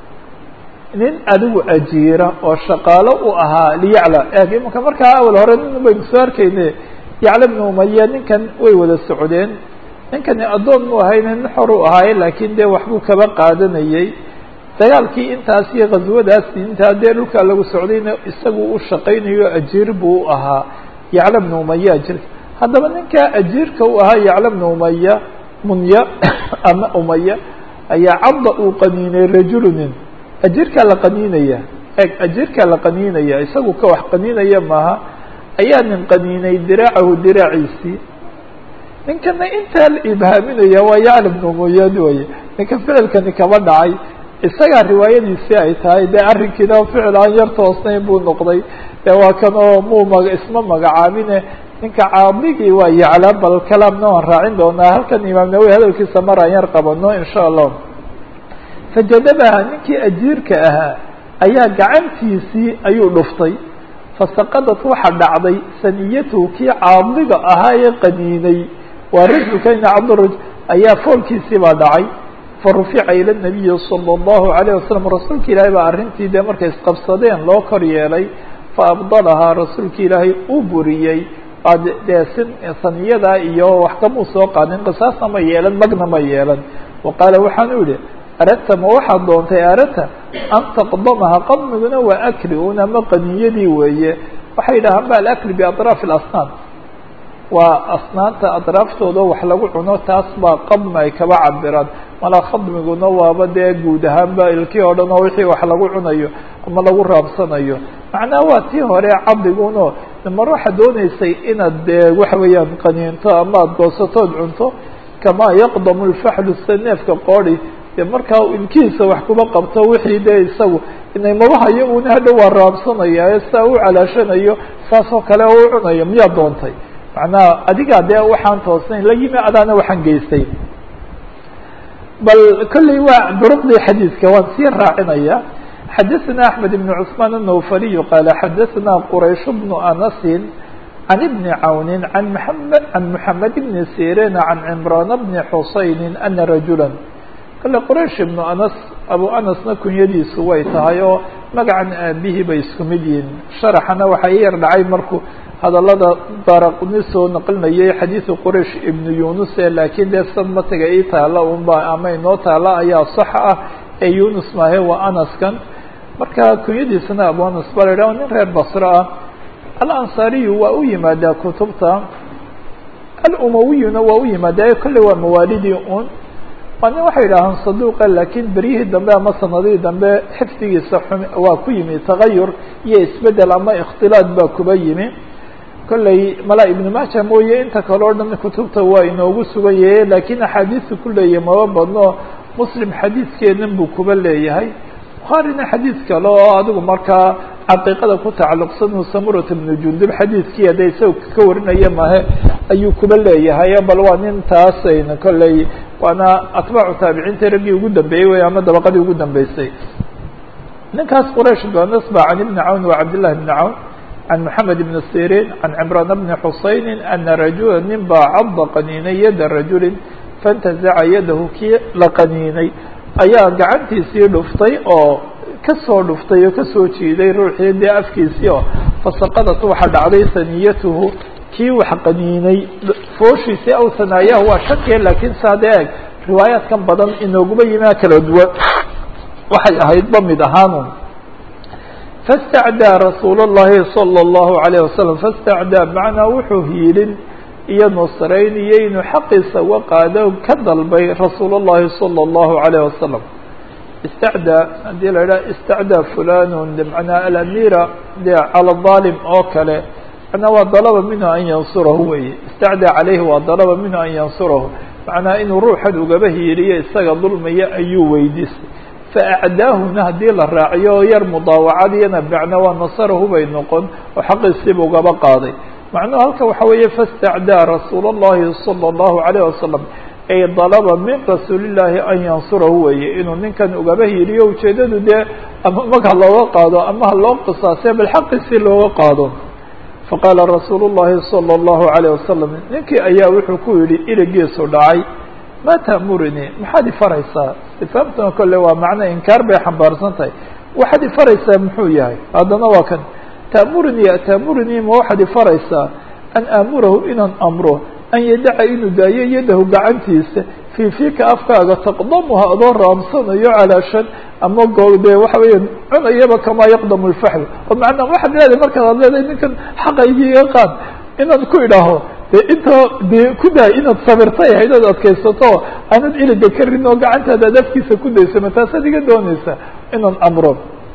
[SPEAKER 1] nin adigu ajiira oo shaqaalo u ahaa liyacla eeg imanka markaa awal hore nin baynu soo arkayne yacla bni umaya ninkan way wada socdeen ninkani addoon mu ahayne nin xor u ahaaye laakiin dee waxbuu kaba qaadanayey dagaalkii intaas iyo khaswadaas intaa dee dhulkaa lagu socdayna isagu u shaqaynayo ajiir buu u ahaa yacla bni umaya ajirka haddaba ninkaa ajiirka u ahaa yacla bni umaya munya ama umaya ayaa cabda uu qaniinay rajulunin ajiirkaa la qaniinaya eg ajiirkaa la qaniinaya isagu ka wax qaniinaya maaha ayaa nin qaniinay diraacahu diraaciisii ninkana intaa la ibhaaminaya waa yacla bni umaya waye ninka ficilkani kaba dhacay isagaa riwaayadiisii ay tahay dee arrinkiina ficil aan yar toosnayn buu noqday dee waa kan oo muu maga isma magacaabine ninka caadigii waa yacla bal kalaamna waan raacin doonaa halkan imaam nawowi hadalkiisa mar aan yar qabano insha allah fajadabaha ninkii ajiirka ahaa ayaa gacantiisii ayuu dhuftay fasaqadad waxa dhacday saniyatuhu kii caadiga ahaa ee qaniinay waa rajulkayna cabduraj ayaa foolkiisii baa dhacay farufica ila nabiyi sala allahu alayh wasalam rasuulka ilaahay baa arrintii dee markay isqabsadeen loo kor yeelay faabdalahaa rasuulka ilaahay u buriyey dee sin saniyadaa iyo wax kamuu soo qaadin qisaasna ma yeelan magna ma yeelan wa qaala waxaanu yihi aradta ma waxaad doontay aradta an taqdamaha qadmiguna waa akli un ama qaniyadii weeye waxay yidhahaan ba alakli biatraafi alasnaan waa asnaanta atraaftooda wax lagu cuno taas baa qadmi ay kaba cabiraan malaa khadmiguna waaba dee guud ahaanba ilkii oo dhan oo wixii wax lagu cunayo ama lagu raabsanayo macnaha waa tii hore cabdiguno mar waxaad dooneysay inaad dee waxa weeyaan qaniinto ama aada goosatood cunto kamaa yaqdamu lfaxlu saneefka qoodi dee markaa ilkihiisa wax kuba qabto wixii dee isagu inay mabahayo una hadha waa raabsanaya ee saa u calaashanayo saasoo kale oo u cunayo miyaad doontay macnaha adigaa dee waxaan toosnayn la yimi adaana waxaan geystay bal kolley waa duruqdii xadiidka waan sii raacinaya xadaثna أحmed بن cثmaan النوfaliي qaala xadaثna quraysh بن أنasi عan بni cawni an md عan mحamed بni sirin عan cمraan بni xusayni ana rajula kale quraysh ibnu anas abu anasna kunyadiisu way tahay oo magacan aabihii bay isku mid yihiin sharaxana waxaa i yar dhacay markuu hadalada daraqni soo naqlinayay xadiidu quraysh ibnu yunus ee laakiin dee sad matiga ii taala unba ama inoo taala ayaa sax ah ee yunus maahe waa anaskan marka kunyadiisana abu anas baa la yidhah nin reer basro ah alansaariyu waa u yimaadaa kutubta alumawiyuna waa u yimaadaa kolley waa mawaalidii un waa nin waxay yidhaahaan saduuqa laakiin beryihii dambe ama sanadihii dambe xifdigiisa xumi waa ku yimi tagayur iyo isbedel ama ikhtilaad baa kuba yimi kolley malaa ibnu maaja mooye inta kale o dhan kutubta waa inoogu sugan yahe laakiin axaadiisu ku leeyahay maba badno muslim xadiidkeedan buu kuba leeyahay bukhaarina xadiid kale oo adigu markaa caqiiqada ku tacalluqsan uu samurat ibnu jundub xadiidkii hadda isaga ka warinaya mahe ayuu kuba leeyahay bal waa nin taasayna kolley waana atbaacu taabiciinta raggii ugu dambeeyey wey ama dabaqadii ugu dambeysay ninkaas quraysh ibnu anas ba can ibni cawn wa cabdillahi ibni cawn can moxamed ibni sirin can cimraan bni xusayni ana rajula nin baa cadda qaniinay yada rajulin faintazaca yadahu kii la qaniinay ayaa gacantiisii dhuftay oo kasoo dhuftay oo kasoo jiiday ruuxii dee afkiisii oo fasaqadat waxa dhacday saniyatuhu kii wax qaniinay fooshiisii aw sanaayaha waa shakiya laakiin saade eeg riwaayaadkan badan inooguma yimaa kala duwan waxay ahayd ba mid ahaanun fastacdaa rasuul الlahi salى الlahu عalيه wasalam fastacdaa macnaa wuxuu hiilin iyo nusrayn iyo inuu xaqiisa uga qaado ka dalbay rasuul الlahi salى الlahu عalيه wasalam istacdaa haddii la idhaha istacdaa fulanun manaa alamira de cala ظaalim oo kale macnaa waa dalaba minhu an yansurahu weye istacdaa calayhi waa dalaba minhu an yansurahu macnaa inuu ruuxan ugaba hiiliyo isaga dulmaya ayuu weydiistay faacdaahuna haddii la raaciyo oo yar mudaawacadiyana macna waa nasarahu bay noqon oo xaqiisiiba ugaba qaaday macnuhu halka waxa weeye fastacdaa rasuul اllahi salى الlahu عalيه wasalam ay dalaba min rasuulillaahi an yansurahu weeye inuu ninkan ugaba hiiliyo ujeedadu dee ama mag ha looga qaado ama ha loo qisaasee bal xaqiisii looga qaado faqaala rasuulu الlahi salى الlahu عalيه wasalam ninkii ayaa wuxuu ku yihi iligiisu dhacay ma taamurnii maxaad ifaraysaa ifaamtuna kole waa macno inkaar bay xambaarsan tahay waxaad ifaraysaa muxuu yahay haddana waa kan taamurnii taamurnii ma waxaad ifaraysaa an aamurahu inaan amro an yadaca inuu daayo yadahu gacantiisa fii fiika afkaaga taqdamuha adoo raamsanayo calaashan ama go dee waxa weeya cunayaba kamaa yaqdamu lfaxl oo macnaa waxaad leedahay markaad ad leedahay ninkan xaqaygiiga qaad inaan ku idhaaho de inta dee ku daay inaad sabirtay ahayd ood adkaysato aanad iliga ka rin oo gacantaada ad afkiisa ku dayso ma taasaad iga doonaysa inaan amro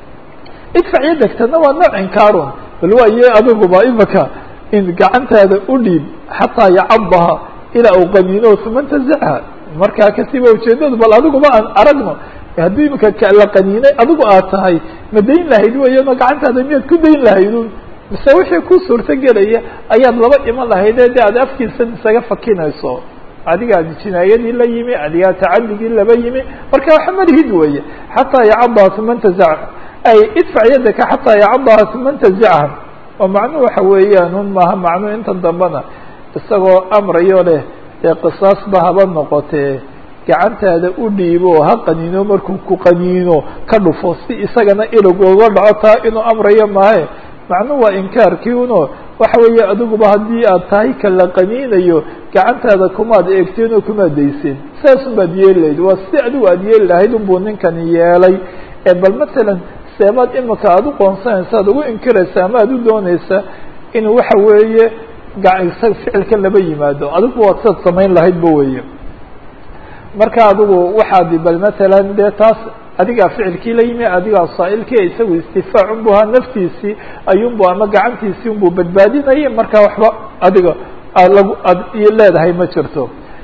[SPEAKER 1] idfac yadagtana waa nooc inkaarun bal waaye adiguba imaka in gacantaada u dhiib xataa yacadaha ilaa u qaniino uma ntazacha markaa kasiba ujeedadu bal adiguba aan aragno haddii imika la qaniinay adigu aad tahay ma dayn lahayd weeyano gacantaada miyaad ku dayn lahaydun mise wixii ku suurto gelaya ayaad laba iman lahaydee de aad afkiisa isaga fakinayso adigaa jinaayadii la yimi adigaa tacadigii laba yimi marka waxa malihid weeye xataa yacadaha uma ntazacha ay idfac yadaka xataa yacadaha uma ntazacha oo macnuhu waxa weeyaan un maaha macnuhu intan dambena isagoo amrayo leh dee qisaasba haba noqotee gacantaada u dhiibo ha qaniino markuu ku qaniino ka dhufo si isagana ilig uga dhaco taa inuu amrayo maahe macnuhu waa inkaarkii uno waxa weeye adiguba haddii aad tahay ka la qaniinayo gacantaada kumaad eegteen oo kumaad dayseen saasun baad yeeli lahayd waa si adigu aad yeeli lahayd unbuu ninkani yeelay ee bal matalan seemaad imika aad u qoonsanaysa ad ugu inkiraysa ama aad u doonaysa inuu waxa weeye isaga ficilka laba yimaado adigu waad siad samayn lahaydba weeye marka adigu waxaad bal matalan dee taas adigaa ficilkii la yimi adigaa saa'ilkii isagu istifaac unbu ahaa naftiisii ayuunbu ama gacantiisii unbuu badbaadinayay marka waxba adiga lagu ad leedahay ma jirto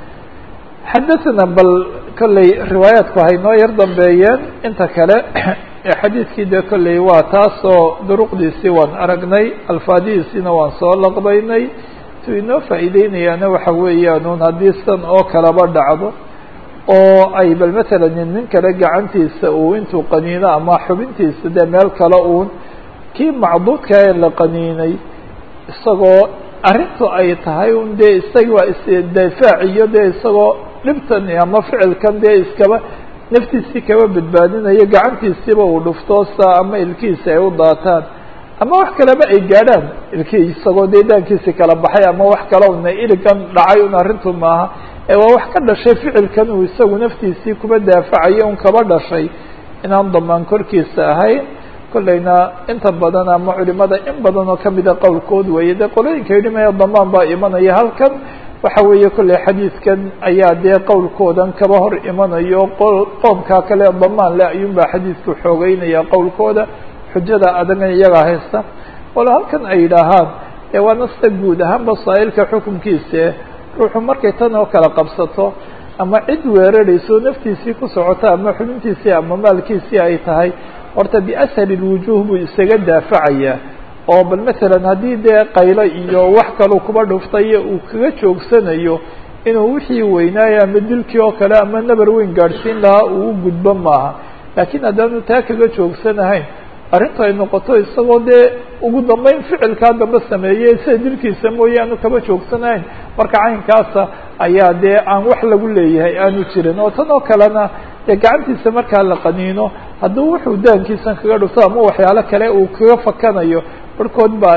[SPEAKER 1] xadathana bal kolley riwaayaadku hay noo yar dambeeyeen inta kale xadiidkii dee kolley waa taasoo duruqdiisii waan aragnay alfaadihiisiina waan soo laqbaynay tu inoo faa'iideynayaana waxa weeyaan un haddii san oo kaleba dhacdo oo ay bal matalan nin kale gacantiisa uu intuu qaniino ama xubintiisa dee meel kale uun kii macduudka ee la qaniinay isagoo arrintu ay tahay un dee isagi waa isdifaac iyo dee isagoo dhibtan ama ficilkan dee iskaba naftiisii kaba badbaadinayo gacantiisiiba uu dhufto saa ama ilkiisa ay u daataan ama wax kaleba ay gaadhaan ilkii isagoo dee daankiisi kala baxay ama wax kale una iligan dhacay un arrintu maaha ee waa wax ka dhashay ficilkan uu isagu naftiisii kuba daafacayo un kaba dhashay inaan damaan korkiisa ahayn kollayna inta badan ama culimada in badan oo kamida qowlkood weeye dee qolooyinka yidhi maya damaan baa imanaya halkan waxa weeye kolley xadiidkan ayaa dee qowlkoodan kaba hor imanayo qoomkaa kale damaan le ayuun baa xadiidku xoogeynaya qowlkooda xujada adagan iyagaa haysta walo halkan ay yidhaahaan ee waa nasta guud ahaanba saa'ilka xukunkiise ruuxu markay tan oo kala qabsato ama cid weerarayso naftiisii ku socota ama xubintiisii ama maalkiisii ay tahay horta biashali lwujuh buu isaga daafacayaa oo bal matalan haddii dee qaylo iyo wax kaleu kuba dhuftayo uu kaga joogsanayo inuu wixii weynaayo ama dilkii oo kale ama nabar weyn gaadhsiin lahaa uu u gudbo maaha laakiin haddaanu taa kaga joogsanahayn arrintu ay noqoto isagoo dee ugu dambeyn ficilkaa dambe sameeyey sida dilkiisa mooye aanu kaba joogsanahayn marka caynkaasa ayaa dee aan wax lagu leeyahay aanu jirin oo tan oo kalena dee gacantiisa markaa la qaniino hadduu wuxuu daankiisan kaga dhufto ama waxyaalo kale uu kaga fakanayo barhkood baa leh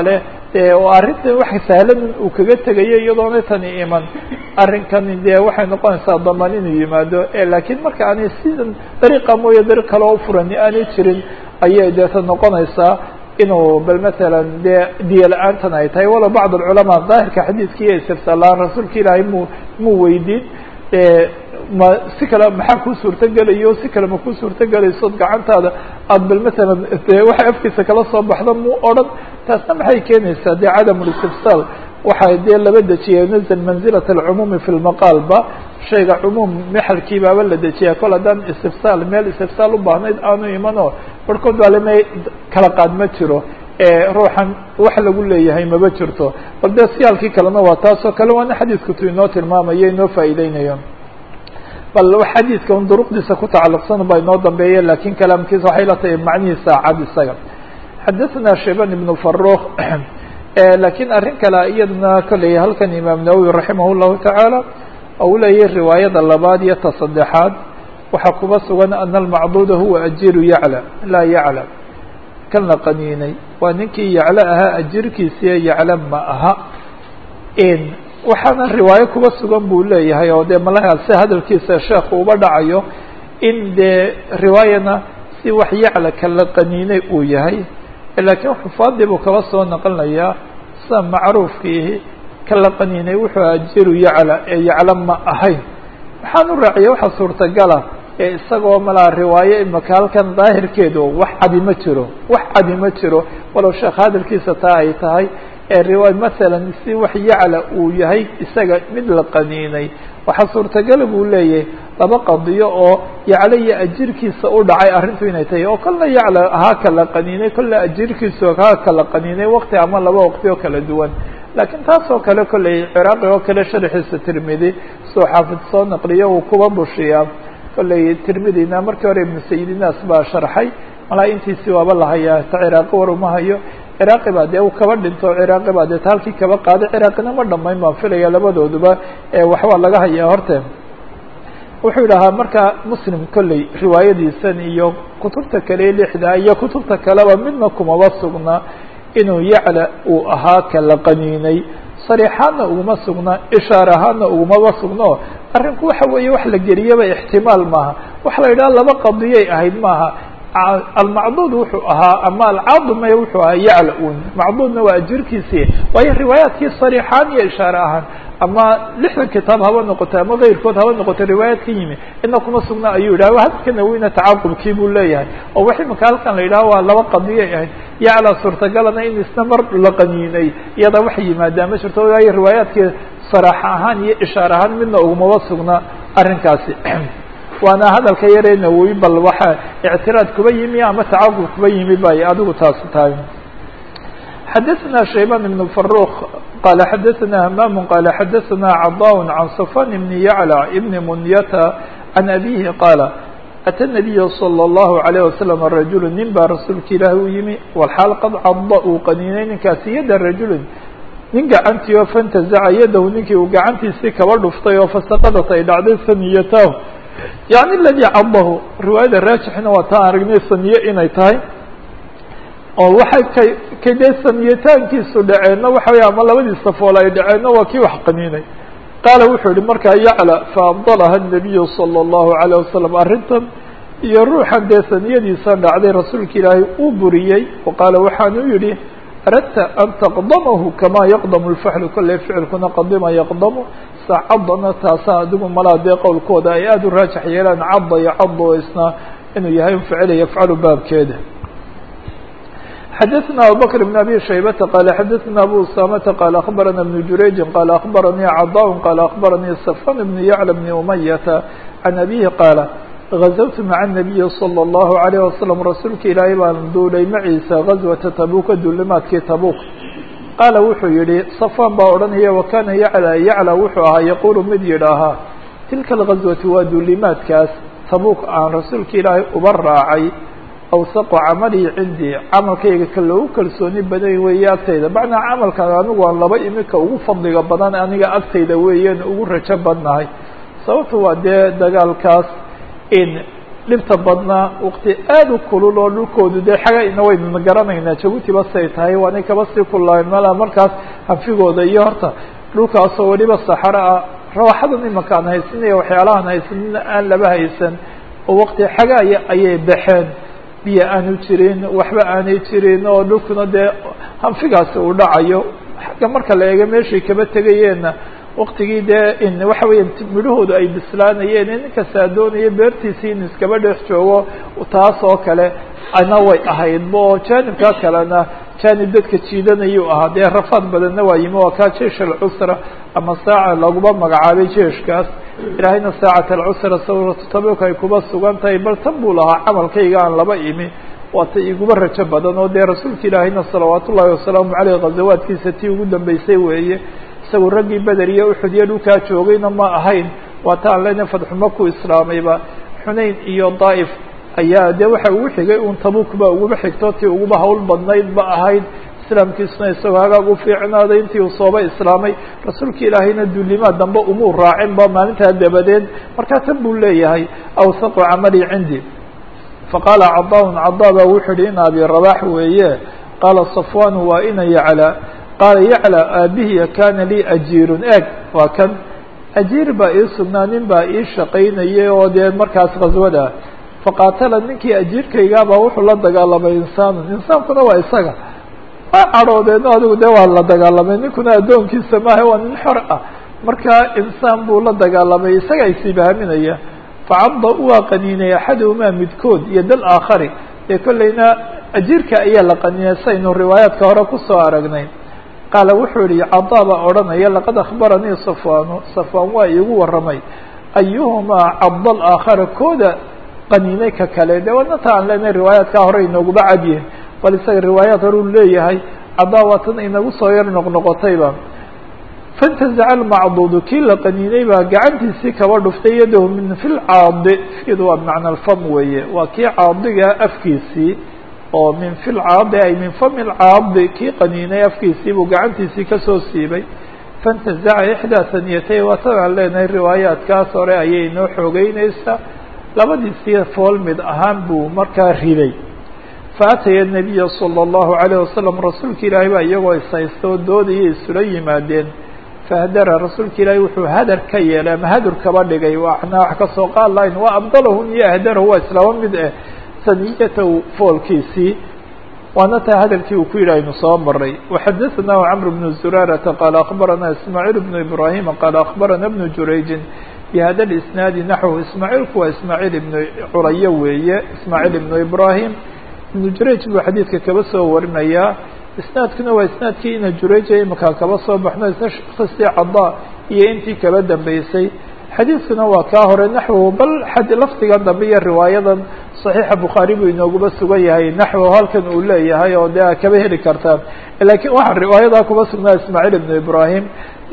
[SPEAKER 1] dee oo arrintan wax sahlan uu kaga tegayo iyadoona tani iman arrinkani dee waxay noqonaysaa daman inuu yimaado laakiin marka aanay sidan dariiqa mooye dariiq kale oo furani aanay jirin ayay deeta noqonaysaa inuu bal matalan dee diya la-aantan ay tahay walow bacd alculamaa daahirka xadiidka iyo istifsaalaan rasuulka ilaahay mu muu weydiin ma si kale maxaa kuu suurtogelayo si kale ma kuu suurtogelaysood gacantaada aada bal matalan dee waxay afkiisa kala soo baxda muu odhan taasna maxay keenaysaa dee cadam listifsaal waxay dee laba dejiyay nazl manzilat alcumuumi fi lmaqaalba shayga cumuum mexalkii baaba la dejiyaa kol haddaan istifsaal meel istifsaal u baahnayd aanu imano barhkood baa lama kala qaad ma jiro ruuxan wax lagu leeyahay maba jirto bal dee siyaalkii kalena waa taasoo kale waana xadiidku tu inoo tilmaamayo inoo faa'iideynayo bal xadiidka un duruqdiisa ku tacalluqsan baa inoo dambeeya lakin kalaamkiisa waxay la tahay macnihiisa cad isaga xadaثna shayban ibn faruk lakiin arrin kale iyadna kolley halkan imaam nawowi raximah llahu tacaala ou leeyahy riwaayada labaad iyo ta saddexaad waxaa kuba sugan ana almacduuda huwa ajiru yacla laa yaclam kan la qaniinay waa ninkii yaclo ahaa ajirkiisiiyo yacla ma aha waxaana riwaayo kuba sugan buu leeyahay oo dee malaha si hadalkiisa sheekhu uba dhacayo in dee riwaayana si wax yacla kala qaniinay uu yahay laakiin xufaadii buu kaba soo naqlinayaa sida macruufkiihi kala qaniinay wuxuu ajiru yacla ee yacla ma ahayn waxaan u raaciya waxa suurtagala ee isagoo malaa riwaayo imaka halkan daahirkeedu wax cadi ma jiro wax cadi ma jiro walow sheekh hadalkiisa taa ay tahay riwaay masalan si wax yacla uu yahay isaga mid la qaniinay waxaa suurtagala buu leeyahay laba qadiyo oo yaclo iyo ajirkiisa u dhacay arrintu inay tahay oo kolna yacla ahaa kala qaniinay kolna ajirkiisu ahaa kala qaniinay waqti ama laba waqti oo kala duwan laakiin taas oo kale kolley ciraaqi oo kale sharxiisa tirmidi soo xaafid soo naqliyo uu kuba bushiyaa kolley tirmidina markii hore ibnu sayidinaas baa sharxay malaa intiisi waaba la hayaa ta ciraaqi war uma hayo ciraaqi baa dee uu kaba dhinto ciraaqi baa dee ta halkii kaba qaaday ciraaqina ma dhamayn baan filaya labadooduba waxbaa laga hayaa horte wuxuu idhahaa marka muslim kolley riwaayadiisan iyo kutubta kale lixda iyo kutubta kaleba midna kumaba sugna inuu yacla uu ahaa kala qaniinay sariixaadna uguma sugna ishaar ahaadna ugumaba sugno arrinku waxa weeye wax la geliyaba ixtimaal maaha waxa la yidhaha laba qadiyay ahayd maaha almacduud wuxuu ahaa ama alcaadumay wuxuu ahaa yacla un macduudna waa ajirkiisii waayo riwaayaadkii sariixaan iyo ishaare ahaan ama lixdan kitaab haba noqoto ama keyrkood haba noqoto riwaayaad ka yimi ina kuma sugna ayuu yidhah hadka naweyna tacaqubkii buu leeyahay oo wax imika halkan la yidhaha waa laba qadiyay ahayd yacla suurtagalana in isna mar la qaniinay iyada wax yimaadaa ma jirto waayo riwaayaadkii saraax ahaan iyo ishaar ahaan midna ugumaba sugna arrinkaasi waana hadalka yaree nawowi bal waxa ictiraad kuba yimi ama tacaqub kuba yimi bay adigu taasu tahay xadaثna shayban ibn faruk qala xadaثna hamaam qala xadaثna caضاء can safan ibn yaclى ibn munyata can abihi qaala atى الnabiy slى الlahu عalيه waslm rajulu nin baa rasuulka ilaahi u yimi walxaal qad cada uu qaniinay ninkaasi yada rajulin nin gacantii oo fantazaca yadahu ninkii uu gacantiisii kaba dhuftay oo fasaqadat ay dhacday saniyatahu yani aladii cadahu riwaayada raajixna waa taan aragnay saniye inay tahay oo waxay kay kay dee saniyataankiisu dhaceenna waxa wey ama labadiisa fool ay dhaceenna waa kii wax qaniinay qaala wuxuu yihi markaa yacla faabdalaha الnabiyu salى الlahu عalيه wasalam arrintan iyo ruuxan dee saniyadiisa dhacday rasuulka ilaahay uu buriyey o qaala waxaanu yihi aradta an taqdamahu kama yaqdamu lfaxlu kolley ficilkuna qadima yaqdamu sa cadana taasa adigu malaa dee qowlkooda ay aada u raajax yeelaan cadda iyo caddo isna inuu yahay ficila yafcalu baabkeeda xadaثna abubakr بn abi shaybata qala xadaثna abu usamata qala akbarana بn jurayji qala akbaranii caضاء qala akbaranii safan bn yacla bn umayata can abihi qaala غazawtu maca الnabiyi slى الlahu عalيه wasalam rasuulka ilaahay baan duulay maciisa gazwata tabuka duulimaadkii tabuk qaala wuxuu yihi safan baa odhanaya wakana yacla yacla wuxuu ahaa yaqulu mid yidhaahaa tilka algazwatu waa duulimaadkaas tabuk aan rasuulka ilaahay uba raacay awsaqu camalii cindii camalkayga ka loogu kalsooni badan weeye agtayda macnaa camalkan anigu aan laba imika ugu fadliga badan aniga agtayda weeyaan ugu rajo badnahay sababtu waa dee dagaalkaas in dhibta badnaa waqti aada u kulul oo dhulkoodu dee xagayna wayna garanaynaa jabuutiba say tahay waanay kaba sii kullayn mala markaas hanfigooda iyo horta dhulkaasoo weliba saxaro ah rawaxadan imanka aan haysanaya waxyaalahaan haysanina aan laba haysan oo waqti xagaaya ayay baxeen biyo aanu jirin waxba aanay jirin oo dhulkuna dee hanfigaasi uu dhacayo xagga marka la eego meeshay kaba tegayeenna waktigii dee waxa weya midhahoodu ay bislaanayeen nin kastaa doonaya beertiisii in iskaba dhex joogo taas oo kale ana way ahaydba oo jaanibkaa kalena jaanib dadka jiidanayuu ahaa dee rafaad badanna waa yimi waa kaa jeish alcusra ama saaca laguma magacaabay jeeshkaas ilaahayna saacat alcusra sawratu tabuk ay kuba sugan tahay bal tan buu lahaa camalkayga aan laba imi waa ta iguba rajo badan oo dee rasuulka ilaahayna salawaat ullahi wasalaamu caleyh ghazawaadkiisa tii ugu dambeysay weeye isagu raggii beder iyo uxud iyo dhulkaa joogayna ma ahayn waa ta aan lena fadxuma ku islaamayba xunayn iyo daa'if ayaa dee waxa ugu xigay un tabuk ba uguba xigto tii uguba hawl badnayd ba ahayd islaamkiisuna isagoo hagaag u fiicnaaday intii uu sooba islaamay rasuulka ilaahayna duulimaa dambe umuu raacin ba maalintaa dabadeed markaa tan buu leeyahay awsaqu camali cindi faqaala cadaaun cadaa baa wuxuu yihi in abi rabax weeye qaala safwan waa ina yacla qaala yacla aabihiya kana lii ajiirun eeg waa kan ajiir baa ii sugnaa nin baa ii shaqaynayay oo dee markaas khaswada faqaatala ninkii ajiirkaygaabaa wuxuu la dagaalamay insaanun insaankuna waa isaga waa cadhoodeedno adigu dee waa la dagaalamay ninkuna addoonkiisa maaha waa nin xor ah marka insaan buu la dagaalamay isaga isibaaminaya facadda waa qaniinay axaduhumaa midkood iyo dal aakhari ee kollayna ajiirka ayaa la qaniinay saynu riwaayaadka hore kusoo aragnay qaala wuxuu yihi cadaa baa odhanaya laqad akhbaranii safwaanu safwaan waa iigu warramay ayuhumaa cadda alaakhara kooda qaniinay ka kale de wadnata aan leenahay riwaayaadkaa hore inooguba cadyihin bal isaga riwaayaad hore u leeyahay caddaa waa tan inagu soo yar noqnoqotayba fantazaca almacduudu kii la qaniinay baa gacantiisii kaba dhuftay yadahu min fi lcaadi fidu waa bimacna alfam weeye waa kii caadiga afkiisii oo min fi lcaadi ay min fami lcaadi kii qaniinay afkiisii buu gacantiisii kasoo siibay fantazaca ixdaa saniyatay waa tan aan leenahay riwaayaadkaas hore ayay inoo xoogeyneysaa labadiisii fool mid ahaan buu markaa riday faataya nabiya sala allahu alayh wasalam rasuulka ilaahay baa iyagoo ishaysta oo doodaya isula yimaadeen fahdara rasuulka ilaahay wuxuu hadar ka yeelay ama hadur kaba dhigay waxna wax kasoo qaad lahayn waa abdalahum iyo ahdarahu waa islaaba mid eh saniyatahu foolkiisii waana taa hadalkii uu ku yidhi aynu soo maray waxadaثnahu cmr bnu zuraarata qaala akbarana ismaaciil bnu ibrahima qaala akbarana bnu jurayjin bihada isnaadi naxwu ismaaciilku waa ismaaciil ibnu curayo weeye ismaaciil ibnu ibrahim ibnu jurayj buu xadiidka kaba soo warinayaa isnaadkuna waa isnaadkii ina jurayja imakaa kaba soo baxno isna sheekhiisii cadaa iyo intii kaba dambeysay xadiidkuna waa kaa hore naxwu bal lafdiga dambe iyo riwaayadan صaxiixa bukhaari buu inooguba sugan yahay naxwo halkan uu leeyahay oo de a kaba heli kartaan lakiin waxaa riwaayadaa kuba sugnaa ismaaciil ibnu ibrahim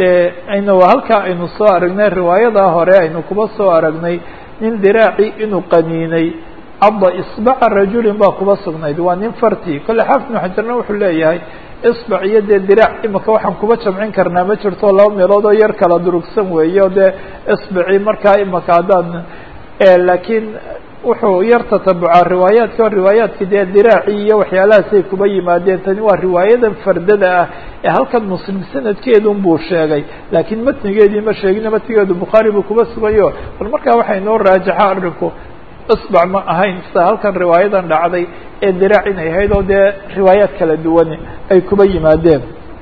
[SPEAKER 1] aynu halkaa aynu soo aragnay riwaayadaa hore aynu kuba soo aragnay nin diraaci inuu qaniinay cadda isbaca rajulin baa kuba sugnayd waa nin farti kolle xaafid ibnu xajarna wuxuu leeyahay isbac iyo dee diraac imika waxaan kuba jamcin karnaa ma jirto laba meelood oo yar kala durugsan weeye o dee isbaci markaa imika haddaan laakiin wuxuu yar tatabucaa riwaayaadka o riwaayaadki dee diraaci iyo waxyaalahaasay kuba yimaadeen tani waa riwaayadan fardada ah ee halkan muslim sanadkeedun buu sheegay laakiin matnigeedii ma sheegin matnigeedu bukhaari buu kuba sugayo bal markaa waxay noo raajaxa arrinku isbac ma ahayn sida halkan riwaayadan dhacday ee diraac inay ahayd oo dee riwaayaad kala duwan ay kuba yimaadeen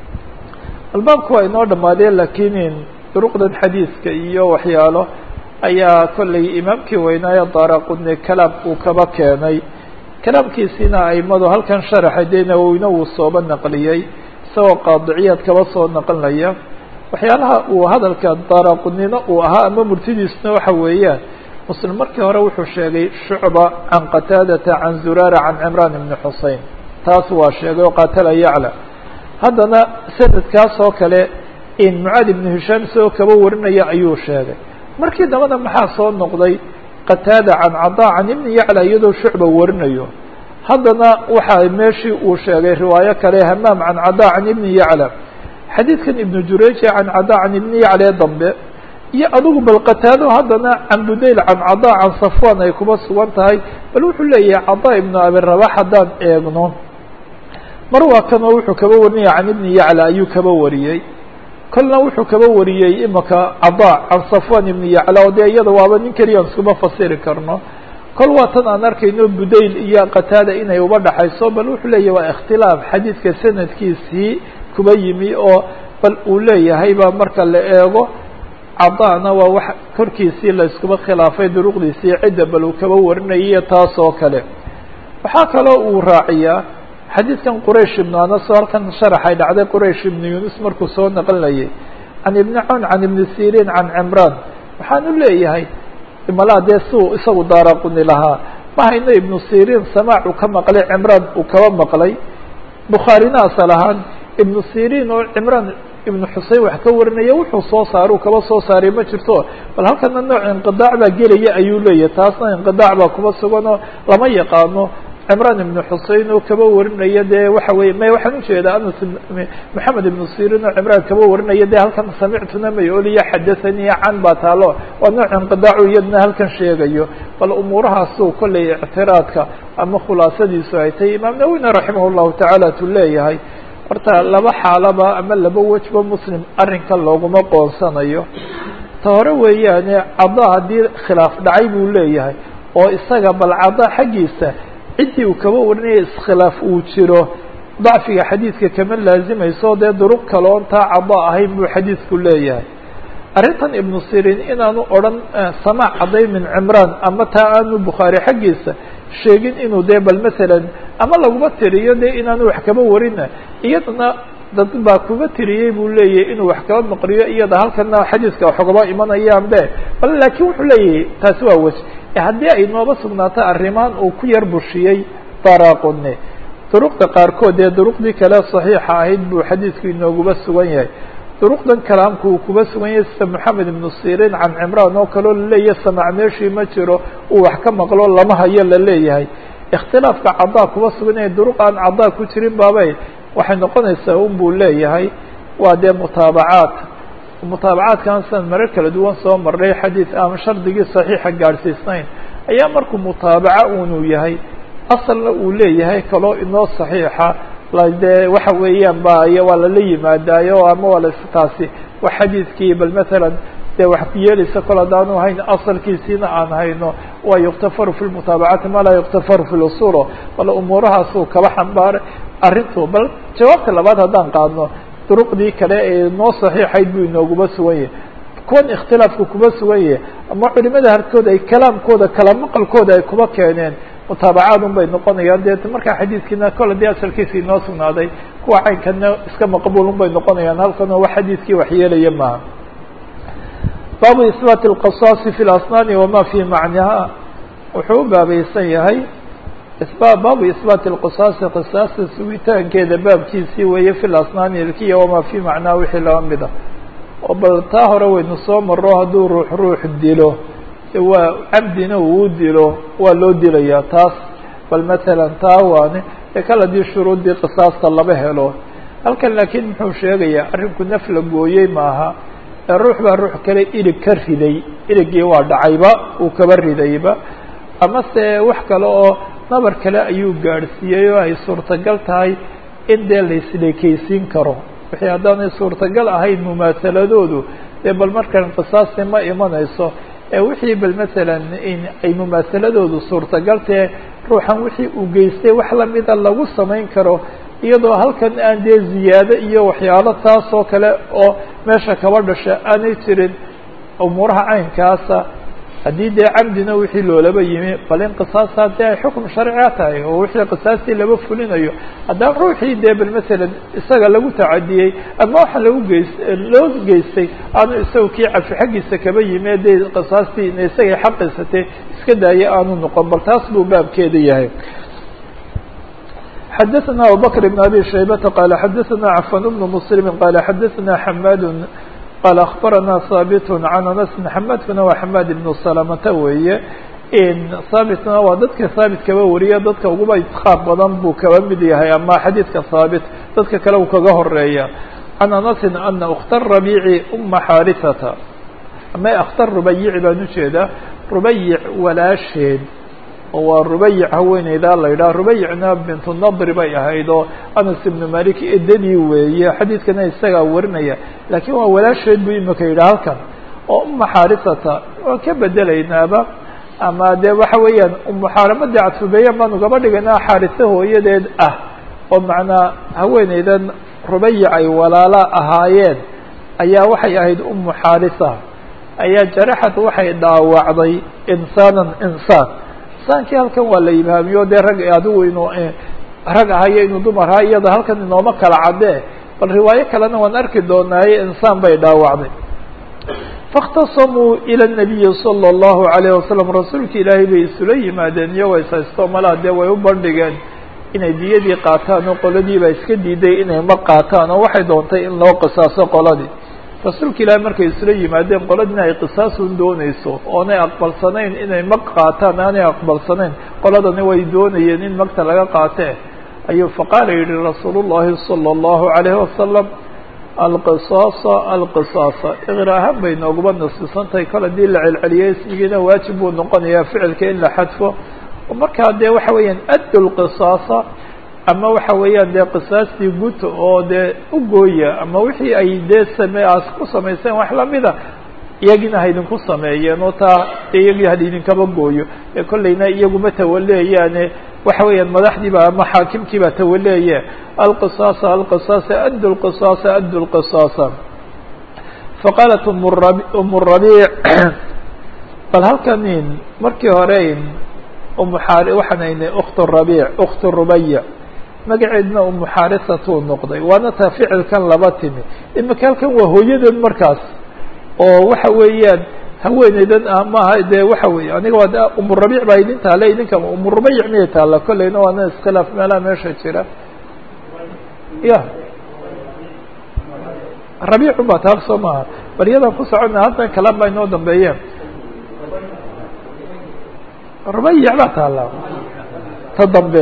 [SPEAKER 1] albaabku waa inoo dhamaadeen lakiin duruqdan xadiiska iyo waxyaalo ayaa kollay imaamkii weynaaye daaraqudni kalaam uu kaba keenay kalaamkiisiina aimadu halkan sharaxa dee nawowina wuu sooba naqliyey isagoo qaadiciyaad kaba soo naqlinaya waxyaalaha uu hadalka daaraqudnina uu ahaa ama murtidiisuna waxa weeyaan muslim markii hore wuxuu sheegay shucba can qataadata can zuraara can cimraan ibni xusein taas waa sheegay oo qaatala yacla haddana sanadkaas oo kale in mucaad ibnu hishaam isagoo kaba warinaya ayuu sheegay markii dambana maxaa soo noqday qataada can cadaa can ibni yacla iyadoo shucba warinayo haddana waxaa meeshii uu sheegay riwaayo kale hamaam can cadaa can ibni yacla xadiidkan ibnu jureji can cadaa can ibni yacla ee dambe iyo adigu bal qataado haddana can budayl can cadaa can safwan ay kuba sugan tahay bal wuxuu leeyahay cadaa ibnu abi rabax haddaan eegno mar waa kanoo wuxuu kaba warinaya can ibni yacla ayuu kaba wariyey kolna wuxuu kaba wariyey imaka cadaa can safwan ibni yacla oo dee iyada waaba nin keliyan iskuma fasiri karno kol waa tan aan arkayno budayl iyo qataada inay uba dhaxayso bal wuxuu leeyahy waa ikhtilaaf xadiidka sanadkiisii kuba yimi oo bal uu leeyahay baa marka la eego cadaana waa wax korkiisii la iskuba khilaafay duruqdiisii cidda bal uu kaba warinayay taas oo kale waxaa kaloo uu raaciyaa xadiidkan quraysh ibnu anas oo halkan sharaxay dhacday quraysh ibnu yunus markuu soo naqlinayay can ibni cawn can ibni siriin can cimraan waxaanu leeyahay malaa dee siuu isagu daaraquni lahaa ma hayno ibnu siriin samaac uu ka maqlay cimraan uu kaba maqlay bukhaarina asal ahaan ibnu siriin oo cimraan ibnu xusein wax ka warinaya wuxuu soo saara uu kaba soo saaray ma jirto bal halkana nooc inqidaac baa gelaya ayuu leeyahay taasna inqidaac baa kuba sugan oo lama yaqaano cimraan ibnu xusein oo kaba warinaya dee waxa weye may waxaan ujeedaa anas maxamed ibnu sirin oo cimraan kaba warinaya dee halkan samictuna may oliya xadathanii can baa taalo waa nooc inqidaacu iyadna halkan sheegayo bal umuurahaasu kollay ictiraadka ama khulaasadiisu ay tahay imaam nawina raximah llahu tacaala tu leeyahay horta laba xaalaba ama laba wejba muslim arrinkan looguma qoonsanayo ta hore weeyaane cada haddii khilaaf dhacay buu leeyahay oo isaga bal cada xaggiisa ciddii uu kaba warinaya iskhilaaf uu jiro dacfiga xadiidka kama laazimayso dee duruq kale oon taa cada ahayn buu xadiidku leeyahay arrintan ibnu sirin inaanu odhan samaac cadday min cimraan ama taa aanu bukhaari xaggiisa sheegin inuu dee bal masalan ama laguma tiriyo dee inaanu wax kaba warina iyadana dad baa kuga tiriyey buu leeyahay inuu wax kaba maqriyo iyada halkana xadiiska waxugaba imanayaan be bal laakiin wuxuu leeyahay taasi waa wej haddii ay nooba sugnaato arrimaan uu ku yar bushiyey daraqune duruqda qaarkood dee duruqdii kale saxiixa ahayd buu xadiidku inooguba sugan yahay duruqdan kalaamku uu kuba sugan yahay sida moxamed ibnu sirin can cimraan oo kaleo laleeyahay samac meeshii ma jiro uu wax ka maqlo lama hayo la leeyahay ikhtilaafka cadaa kuba sugan yahay duruq aan cadaa ku jirin baabay waxay noqonaysaa un buu leeyahay waa dee mutaabacaad mutaabacaadkan sidan marar kala duwan soo marnay xadiid aan shardigii saxiixa gaadhsiisnayn ayaa markuu mutaabaca unuu yahay asalna uu leeyahay kaloo inoo saxiixa dee waxa weeyaan ba y waa lala yimaadaayo ama waa las taasi wa xadiidkii bal matalan dee wax yeelaysa kol haddaanu hayn asalkiisiina aan hayno waa yuktafaru fi lmutaabacati ma laa yuktafaru fi lusulo bal umuurahaasuu kaba xambaaray arrintu bal jawaabta labaad haddaan qaadno duruqdii kale ee noo saxiixayd buu inooguba sugan yahay kuwan ikhtilaafku kuba sugan yahay ama culimada harkood ay kalaamkooda kala maqalkooda ay kuba keeneen mutaabacaad un bay noqonayaan dee markaa xadiidkiina kole dee asalkiisa inoo sugnaaday kuwa caynkana iska maqbuul un bay noqonayaan halkanoo wax xadiidkii waxyeelaya maaha baabu isbaati alqisaasi fi lasnaani wama fi macnaha wuxuu u baabaysan yahay baabu isbaati alqisaasi qisaasta sugitaankeeda baabkiisii weeye fi lasnaani ilkiya wamaa fi macnaha wixii laba mida oo bal taa hore waynu soo maro hadduu ruux ruux dilo waa cabdina uu dilo waa loo dilayaa taas bal matalan taa waane ee kal haddii shuruuddii qisaasta laba helo halkan laakiin muxuu sheegayaa arrinku naf la gooyey maaha ee ruux baa ruux kale ilig ka riday iligii waa dhacayba uu kaba ridayba ama se wax kale oo nabar kale ayuu gaadhsiiyey oo ay suurtagal tahay in dee la isleekeysiin karo wixii haddaanay suurtagal ahayn mumaasaladoodu dee bal markan qisaasti ma imanayso ee wixii bal masalan in ay mumaasaladoodu suurtagal tahe ruuxan wixii uu geystay wax lamida lagu samayn karo iyadoo halkan aan dee ziyaado iyo waxyaalo taas oo kale oo meesha kaba dhasha aanay jirin umuuraha caynkaasa haddii dee camdina wixii loolaba yimi bal in qisaasta dee ay xukum sharciga tahay oo wixii qisaastii laba fulinayo haddaan ruuxii dee bal masalan isaga lagu tacadiyey ama waxa lagu geys loo geystay aanu isaga kii cafi xaggiisa kaba yimi dee qisaastii ina isagay xaqiisatay iska daaya aanu noqon bal taas buu baabkeeda yahay xadaثna abubakr بn abi shaybata qala xadaثna cafan bn mslimi qala xadaثna xamad qال أخبرنا haaبت عن أنس حmاdkuna waa حmاd بن سلمة weeye haaبتna waa dadka haaبت kaba wariya dadka uguba iتقاab badan buu kaba mid yahay ama xadيiثka haaبت dadka kale uu kaga horeeya عن أنس أن أkت الربيع أma xاrثة ama akhtar rubayici baan ujeedaa rubayic walaasheed oo waa rubayic haweeneydaa la yidhaha rubayicna bintu nadri bay ahayd oo anas ibnu malik edadii weeye xadiidkana isagaa warinaya laakiin waa walaasheed buu imika yidhaha halkan oo uma xaarisata waan ka bedelaynaaba ama dee waxa weeyaan umuxaaramadii cadfubeyan baanu gaba dhigaynaa xaarisa hooyadeed ah oo macnaa haweeneydan rubayic ay walaala ahaayeen ayaa waxay ahayd umu xaarisa ayaa jaraxad waxay dhaawacday insaanan insaan insaankii halkan waa la ibhaamiyo dee rag adigu inuu rag ahayo inuu dumar ahaa iyada halkan inooma kala caddee bal riwaayo kalena waan arki doonaaye insaan bay dhaawacday faاkhtasamuu ilى الnabiyi salى الlahu عalayه wasalam rasuulka ilaahay bay isula yimaadeen iyagoo ishaysto malaa dee way u bandhigeen inay diyadii qaataan oo qoladiiba iska diiday inay ma qaataan oo waxay doontay in loo qisaaso qoladii rasuulka ilaahay markay isla yimaadeen qoladina ay qisaasun dooneyso oonay aqbalsanayn inay mag qaataan aanay aqbalsanayn qoladani way doonayeen in magta laga qaatee ayuu faqaala yihi rasuul الlahi salى الlahu عalayه wasalam alqisaasa alqisaasa iqra ahaan bay nooguma nasisantahay kol haddii la celceliyay ismigiina waajib buu noqonayaa ficilka in la xadfo markaa dee waxa weeyaan addu lqisaasa ama waxa weeyaan dee qisaastii guta oo dee u gooya ama wixii ay dee same aas ku samayseen wax lamida iyagina ha idinku sameeyeen oo taa iyagii ha idinkaba gooyo ee kollayna iyaguma tawaleeyaane waxa weeyaan madaxdiiba ama xaakimkiiba tawaleeye alqisaasa alqisaasa addu lqisaasa addu lqisaasa faqaalat um rabiic bal halkanin markii hore umuxaar waxaan aynay uktu rabiic uktu rubayic magaceedna umu xaarisatuu noqday waana taa ficilkan laba timi imika halkan waa hooyadeed markaas oo waxa weeyaan haweeneydan ah maaha dee waxa weeye aniga waa umu rabiic baa idin taale idinka umu rubayic miyay taalla kolleyna waana iskhilaaf meelaha meesha jira ya rabiicun baa taal soo maaha bal iyadaan ku socona haddan kalaan baa inoo dambeeyeen rubayic baa taalla ta dambe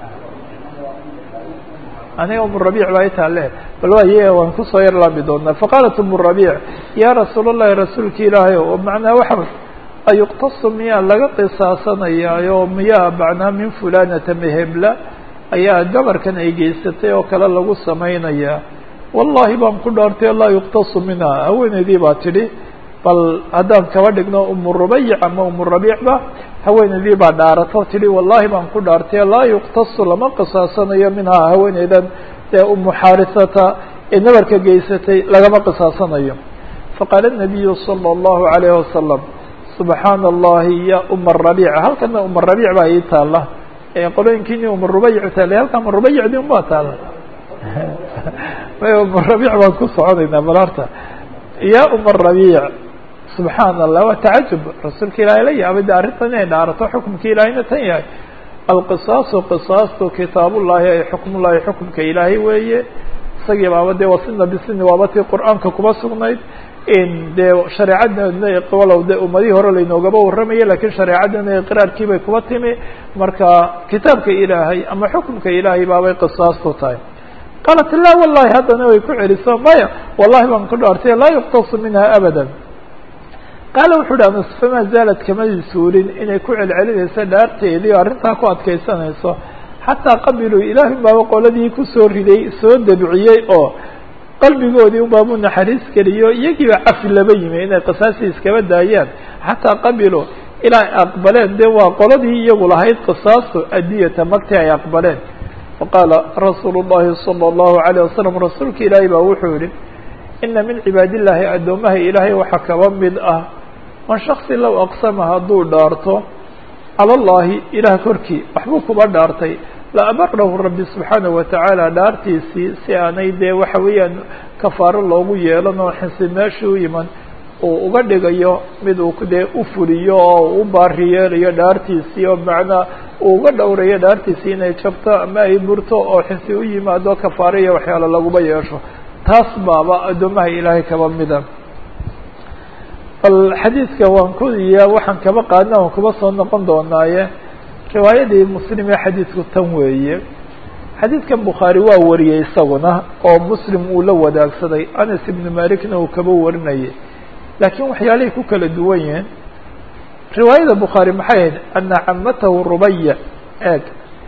[SPEAKER 1] aniga umu rabiic baa i taale bal waaye waan kusoo yar laabi doonaa faqaalat umu rabiic yaa rasuul اllahi rasuulki ilaahay o macnaa waxa ayuqtasu miyaa laga qisaasanayaayo miyaa macnaa min fulanata mehebla ayaa gabarkan ay geysatay oo kale lagu samaynayaa wallahi baan ku dhaartay laa yuqtasu minha haweeneydii baa tidhi bal haddaan kaba dhigno umu rubayic ama umu rabiicba haweeneydii baa dhaarato tidhi wallahi baan ku dhaartay laa yuqtasu lama qisaasanayo minhaa haweeneydan dee umu xaarisata ee nabarka geysatay lagama qisaasanayo faqaala الnabiyu salى الlahu عalayه wasalam subxaana allahi ya uma rabiic halkana uma rabiic baa ii taala qolooyinkiini uma rubayic taale halka uma rubayicdi un baa taala uma rabiic baan ku soconaynaa bal horta ya uma rabiic subxaana allah waa tacajub rasuulka ilaahay la yaabay de arrintan inay dhaarato xukumka ilaahayna tan yahay alqisaasu qisaastu kitaabullahi ay xukmullahi xukumka ilaahay weeye isagii baaba dee wasina bisini waaba tii qur-aanka kuma sugnayd dee shareecadana walow de ummadihii hore laynoogaba warramaya lakiin shareecadana iqraarkii bay kuba timi marka kitaabka ilaahay ama xukumka ilaahay baabay qisaastu tahay qaalat la wallahi haddana way ku celiso maya wallahi baan ku dhaartay laa yuqtasu minha abada qaala wuxu uhi anas famaa zaalad kamadi suurin inay ku celcelinayso dhaarteedii o arrintaa ku adkaysanayso xataa qabiluu ilaahay baaba qoladii kusoo riday soo dabciyey oo qalbigoodii unbaabuu naxariis geliyo iyagiiba cafi laba yimi inay qisaasii iskaba daayaan xataa qabiluu ilaa ay aqbaleen dee waa qoladii iyagu lahayd qisaastu adiyata magtii ay aqbaleen faqaala rasuulu llahi salى اllahu alayه wasalam rasuulka ilaahay baa wuxuu yihi ina min cibaad illahi addoomaha ilaahay waxaa kaba mid ah man shaksi low aqsama hadduu dhaarto cala allahi ilaah korkii waxbuu kuba dhaartay la abarahu rabbi subxaanahu watacaala dhaartiisii si aanay dee waxa weeyaan kafaaro loogu yeelan oo xinsi meeshii u yiman uu uga dhigayo mid uu dee u fuliyo oo u baari yeelayo dhaartiisii oo macnaa uu uga dhowrayo dhaartiisii inay jabto ama ay burto oo xinsi u yimaado kafaaro iyo waxyaalo laguma yeesho taas baaba addoomaha ilaahay kaba mida bal xadiidka waan ku iyo waxaan kaba qaadna waan kuba soo noqon doonaaye riwaayadii muslim ee xadiidku tan weeye xadiidkan bukhaari waa wariyey isaguna oo muslim uu la wadaagsaday anas ibnu malikna uu kaba warinayay laakiin waxyaalahay ku kala duwan yihiin riwaayada bukhaari maxay ahayd ana camatahu rubaya eeg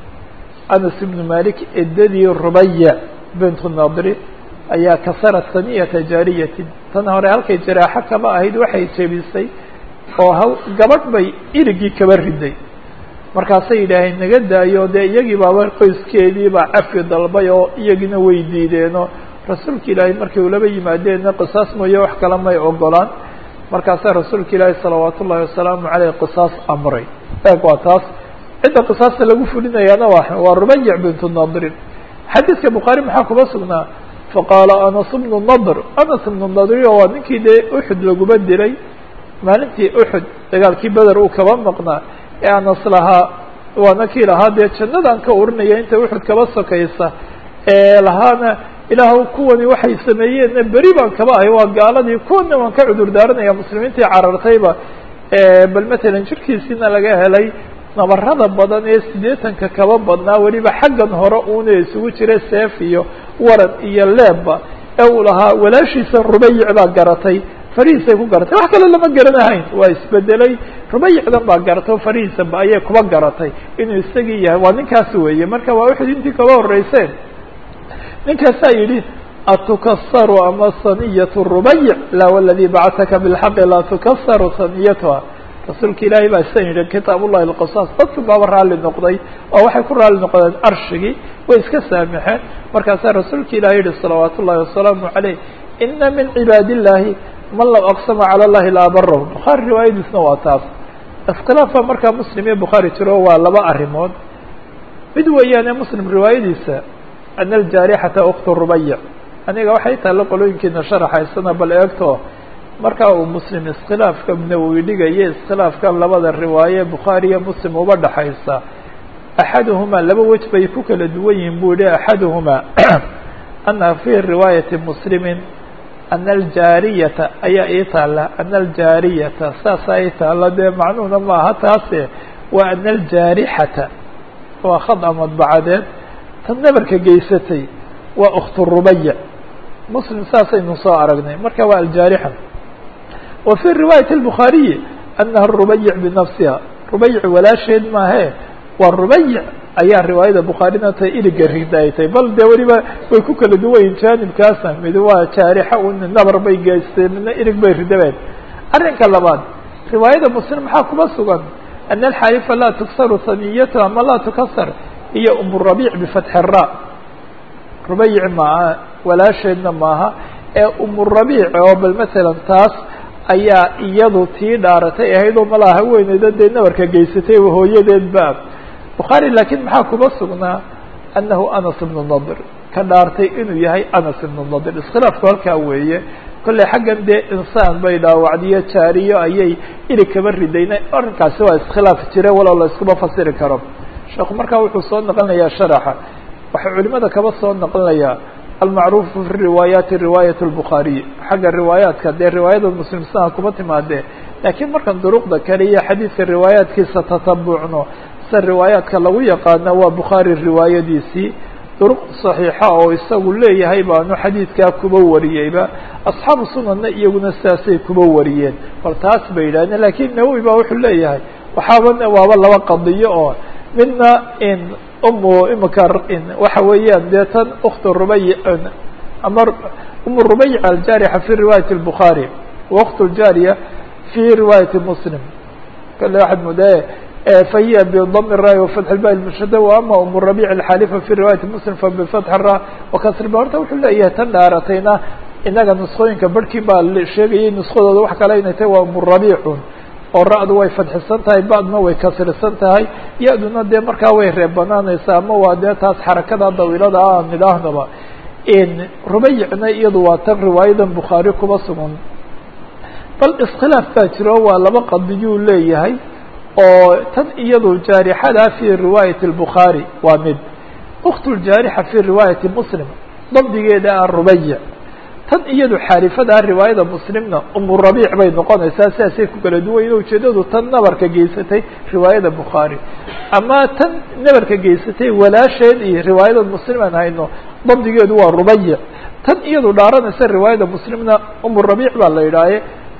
[SPEAKER 1] anas ibnu malik edadii rubaya bintu nadri ayaa kasarat saniyata jaariyatin tan hore halkay jaraaxo kaba ahayd waxay jebisay oo ha gabadh bay irigii kaba riday markaasay yidhaaheen naga daayo dee iyagii baaba qoyskeedii baa cafi dalbay oo iyagiina way diideenoo rasuulka ilaahay markay ulaba yimaadeenna qisaas mooye wax kale may ogolaan markaasaa rasuulka ilaahi salawaat ullahi wasalaamu caleyh qisaas amray eeg waa taas cidda qisaasta lagu fulinayaana waa waa rubayic bintu nadrin xadiidka bukhaari maxaa kuba sugnaa faqaala anas bnu nadr anas ibnu nadrio waa ninkii dee uxud laguma dilay maalintii uxud dagaalkii beder uu kaba maqnaa ee anas lahaa waana kii lahaa dee jannadaan ka urinaya inta uxud kaba sokaysa ee lahaana ilaahw kuwani waxay sameeyeenna beri baan kaba ahay waa gaaladii kuwana waan ka cudur daaranaya muslimiintii carartayba bal matalan jirkiisiina laga helay nabarada badan ee siddeetanka kaba badnaa weliba xaggan hore uuna isugu jira seef iyo waran iyo leebba ee uu lahaa walaashiisa rubayic baa garatay farihiisay ku garatay wax kale lama garanahayn waa isbedelay rubayicdan baa garatay farihiisaba ayay kuba garatay inuu isagii yahay waa ninkaas weeye marka waa uxud intii kaba horeyseen ninkaasaa yidhi atukasaru ama saniyatu rubayic la wladii bacataka bilxaqi laa tukasaru saniyatuha rasuulka ilaahay baa sidan yidhi kitaab ullahi lqisaas dadku baaba raalli noqday oo waxay ku raalli noqdeen arshigii way iska saamixeen markaasaa rasuulka ilahi yihi salawaat ullahi wasalaamu caleyh ina min cibaad illahi man law aqsama cala llahi la abarahu bukhaari riwaayadiisna waa taas iskhilaaf baa markaa muslim iyo bukhaari jiro waa laba arrimood mid weeyaane muslim riwaayadiisa ana aljaarixata uktu rubayic aniga waxay taalla qolooyinkiina sharaxaysana bal eegto markaa uu muslim iskhilaafka nawowi dhigaya iskhilaafkan labada riwaaye bukhaari iyo muslim uba dhaxaysa axaduhumaa laba wej bay ku kala duwan yihiin buu yihi axaduhumaa ana fi riwaayati muslimin ana aljaariyata ayaa ii taalla ana aljaariyata saasaa ii taalla dee macnuhuna maaha taase waa ana aljaarixata waa khada madbacadeed tan nabarka geysatay waa uktu rubayic muslim saasaynu soo aragnay marka waa aljaarixa wa fi riwaayati الbukhaariyi anaha rubayic binafsiha rubayic walaasheed maahe waa rubayic ayaa riwaayada bukhaarina ta iliga rigda ay tahay bal dee weliba way ku kala duwanyihin jaanibkaasna mid waa jaarixa un nabar bay geystay midna ilig bay ridabeen arrinka labaad riwaayada muslim maxaa kuma sugan ana alxaalifa laa tuksaru saniyatuha ma laa tukasar iyo umurabiic bifatxi ra rubayic maaha walaasheedna maaha ee umurabiic oo bal matalan taas ayaa iyadu tii dhaaratay ahayd oo malaha haweeneyda dee nabarka geysatay hooyadeed ba bukhaari laakiin maxaa kuma sugnaa anahu anas ibnu nadir ka dhaartay inuu yahay anas ibnu nadir iskhilaafku halkaa weeye kolley xaggan dee insaan bay dhaawacdiyo jaariyo ayay ilig kaba ridayna arrinkaasi waa iskhilaaf jire walow la iskuma fasiri karo sheekhu markaa wuxuu soo noqonayaa sharaxa waxay culimada kaba soo noqonayaa almacruufu fi riwaayaati riwaayat اlbukhaariy xagga riwaayaadka dee riwaayada muslim sana kuma timaadee laakiin markan duruqda kale iyo xadiidka riwaayaadkiisa tatabucno sida riwaayaadka lagu yaqaana waa bukhaari riwaayadiisii duruq صaxiixa oo isagu leeyahay baanu xadiidkaa kuba wariyeyba asxaabu sunanna iyaguna sidaasay kuba wariyeen bal taas bay yidhahdeen lakiin nawowi ba wuxuu leeyahay waxaaba waaba laba qadiyo oo midna in umu imika waxa weeyaan dee tan uktu rubayi ama umu rubayic aljaarixa fi riwaayati الbukhaari waktu ljaariya fi riwaayati muslim kale waxaad moodaye fahiya bdm الra وفتح الba المشhd وama um الربيع الxاalifa في riوايaةi mسلم fبفتح الra وkasrba horta wuxuu leeyahay tan dhaaratayna inaga نسkooyinka barhkii baa sheegayay نسkadooda wax kale inay tahay waa um الرabيcun oo ra-du way fadxisan tahay badna way kasrisan tahay ya-duna dee markaa way reebanaanaysaa ama waa dee taas xarakada dawiilada aan idhaahnaba rubayicna iyadu waa tan riwaayadan bukhaari kuba sugan bal iskhilaaf baa jiro waa laba qadiyuu leeyahay oo tan iyadu jaarixada fi riwaayati الbukhaari waa mid uktu ljaarixa fi riwaayati muslim dabdigeeda ah rubayic tan iyadu xaalifadaa riwaayada muslimna umurabiic bay noqonaysaa sidaasay ku kala duwan yihin ujeedadu tan nabarka geysatay riwaayada bukhaari ama tan nabarka geysatay walaasheed iyo riwaayada muslim aan hayno dabdigeedu waa rubayic tan iyadu dhaaranaysa riwaayada muslimna umurabiic baa la yidhaahe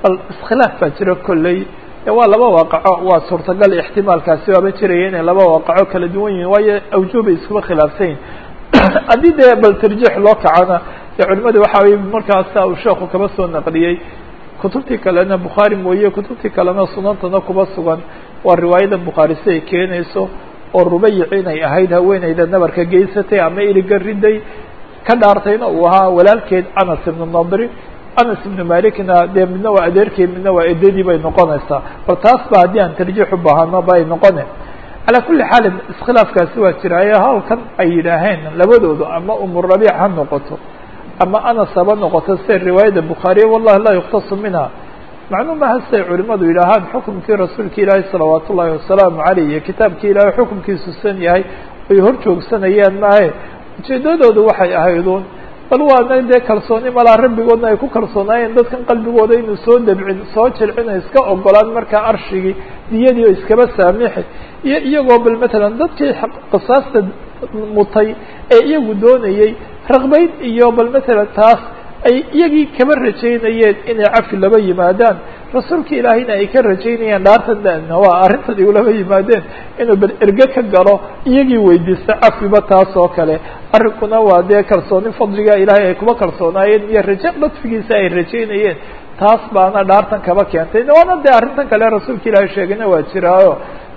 [SPEAKER 1] bal iskhilaaf baa jira kolley waa laba waaqaco waa suurtagal ixtimaalkaasi waaba jiraya inay laba waaqaco kala duwan yihin waayo awjuubay iskuba khilaafsan yihin haddii dee bal tarjiix loo kacana dee culimada waxa way markaasa uu sheekhu kaba soo naqliyey kutubtii kalena bukhaari mooye kutubtii kalena sunantana kuba sugan waa riwaayada bukhaari si ay keenayso oo rubayic inay ahayd haweeneyda nabarka geysatay ama iriga riday ka dhaartayna uu ahaa walaalkeed anas ibnu nadri anas ibnu malikna dee midna waa adeerkeed midna waa edadii bay noqonaysaa bal taas ba haddii aan tarjiix u baahano bay noqone calaa kulli xaalin iskhilaafkaasi waa jiraaye halkan ay yidhaaheen labadoodu ama umurabiic ha noqoto ama anas haba noqoto sida riwaayada bukhaariya wallahi laa yuktasu minha macnuu maha siday culimadu yidhaahaan xukumkii rasuulka ilaahi salawaat ullaahi wasalaamu caleyh iyo kitaabkii ilaahay xukumkiisu san yahay ay hor joogsanayaan maahe ujeedadoodu waxay ahayduun bal waana dee kalsooni malaa rabbigoodna ay ku kalsoonaayeen dadkan qalbigooda inuu soo dabcin soo jilcin o iska ogolaan markaa arshigii diyadii oo iskaba saamixi iyo iyagoo bal matalan dadkii qisaasta mutay ee iyagu doonayey raqbayd iyo bal matalan taas ay iyagii kaba rajaynayeen inay cafi laba yimaadaan rasuulka ilaahayna ay ka rajaynayaan dhaartan waa arrintan igulaba yimaadeen inuu bal erge ka galo iyagii weydiista cafiba taas oo kale arrinkuna waa dee kalsooni fadliga ilaahay ay kuba kalsoonaayeen iyo raje ladfigiisa ay rajaynayeen taas baana dhaartan kaba keentay waana dee arrintan kale rasuulka ilaahay sheegayna waa jiraayo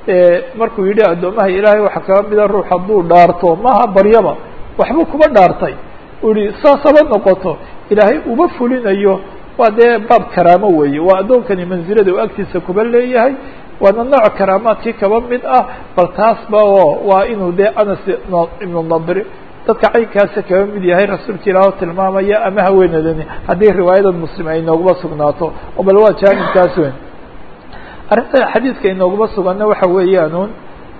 [SPEAKER 1] markuu yidhi addoomaha ilaahay waxaa kaba mida ruux hadduu dhaarto maha baryaba waxbuu kuba dhaartay uu yihi saas haba noqoto ilaahay uma fulinayo waa dee baab karaamo weeye waa addoonkani mansilada uu agtiisa kuba leeyahay waana nooc karaamaadkii kaba mid ah bal taasba oo waa inuu dee anas ibnu nadri dadka caynkaasa kaba mid yahay rasuulka ilaah oo tilmaamaya ama haweenadani haddii riwaayadan muslim ay nooguma sugnaato oo bal waa jaanibkaas weyn arrinta xadiidka inooguma suganna waxa weeyaanuun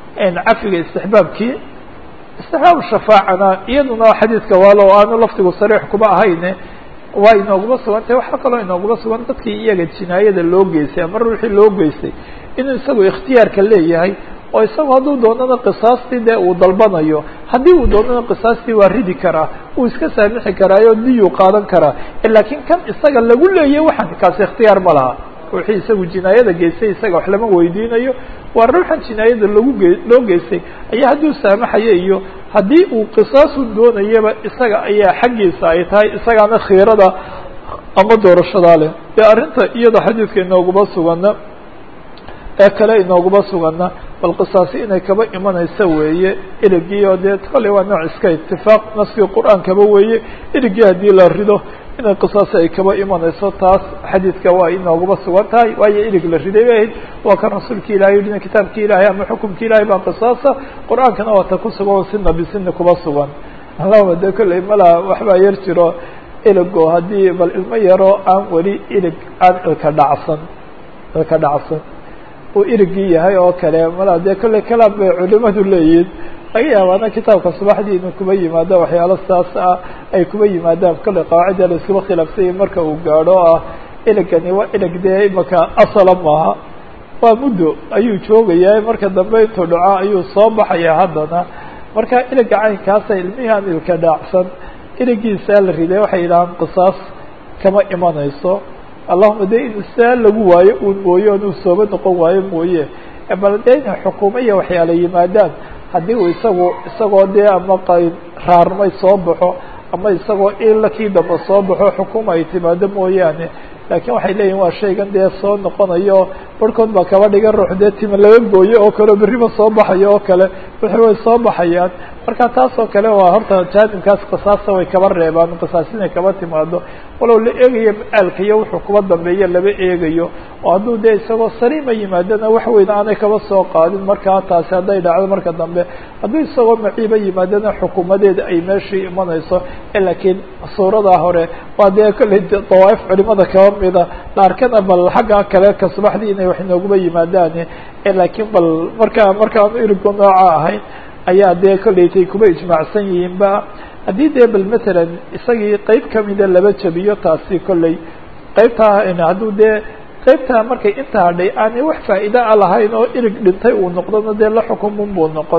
[SPEAKER 1] cafiga istixbaabkii istixbaab shafaacana iyaduna xadiidka waalo aanu lafdigu sariix kuba ahayne waa inooguma sugantahy waxaa kaloo inooguma sugan dadkii iyaga jinaayada loo geystay ama ruuxii loo geystay inuu isagu ikhtiyaarka leeyahay oo isagu hadduu doonana qisaastii dee uu dalbanayo haddii uu doonana qisaastii waa ridi karaa uu iska saamixi karaayo diyuu qaadan karaa laakiin kan isaga lagu leeyay waxaan kaasi ikhtiyaar ma laha ruuxii isagu jinaayada geystay isaga wax lama weydiinayo waa ruuxan jinaayada lagu ge loo geystay ayaa hadduu saamaxayo iyo haddii uu qisaasu doonayaba isaga ayaa xaggiisa ay tahay isagaana khiirada ama doorashadaa leh dee arrinta iyada xadiidka inooguma sugana ee kale inooguma sugana bal qisaasi inay kaba imanaysa weeye erigii oo dee kolley waa nooc iska itifaaq naskii qur-aankaba weeye erigii haddii la rido inay qisaasi ay kaba imanayso taas xadiidka waa inooguma sugan tahay waayo irig la riday bay ahayd waa kan rasuulka ilahay yidhina kitaabki ilaahay ama xukumki ilahay baa qisaasa qur-aankana waa ta ku sugan sina bisina kuba sugan allahuma de kolley malaa waxbaa yar jiro iligo haddii bal ilmo yaro aan weli ilig aan ilka dhacsan ilka dhacsan uu irigii yahay oo kale malaa dee kolley kalaam bay culimadu leeyihin laga yaabaana kitaabka subaxdii inuu kuba yimaado waxyaalo saas ah ay kuba yimaadaan kolley qawaacida la iskuba khilaafsanya marka uu gaadho ah iligani waa ilig dee imaka asala maaha waa muddo ayuu joogayaa marka dambe intuu dhaco ayuu soo baxaya haddana marka iliga caynkaasa ilmihii aan ilka dhaacsan iligiisaa la riday waxay yidhahaan qisaas kama imanayso allahuma de in saa lagu waayo uun mooye onuu sooba noqon waayo mooye bal dee inay xukuumo iyo waxyaala yimaadaan haddii uu isagu isagoo dee ama qayn raarmay soo baxo ama isagoo ila kii damba soo baxo xukuma ay timaado mooyaane laakiin waxay leeyihin waa shaygan dee soo noqonayo barhkood baa kaba dhigan ruux dee tima laga gooyo oo kale berriba soo baxayo oo kale wixii way soo baxayaan marka taas oo kale waa horta jaanibkaas qisaasta way kaba reebaan qisaas inay kaba timaado walow la eegayo ma-aalka iyo wuxuu kuba dambeeya laba eegayo oo hadduu dee isagoo saliima yimaadana wax weyn aanay kaba soo qaadin markaa taasi hadday dhacdo marka dambe hadduu isagoo maciiba yimaadana xukuumadeeda ay meeshii imanayso laakiin suuradaa hore waa dee kolley dawaaif culimada kaba mida dhaarkana bal xagga kale ka subaxdii inay wax inooguma yimaadaan laakiin bal markaa markaan irigu nooca ahayn ayaa dee kollaytay kuba ijmaacsan yihiinba haddii dee bal matalan isagii qeyb kamida laba jabiyo taasi kolley qeybtaa hadduu dee qeybtaa markay inta hadhay aanay wax faa'iida a lahayn oo irig dhintay uu noqdona dee la xukumun buu noqon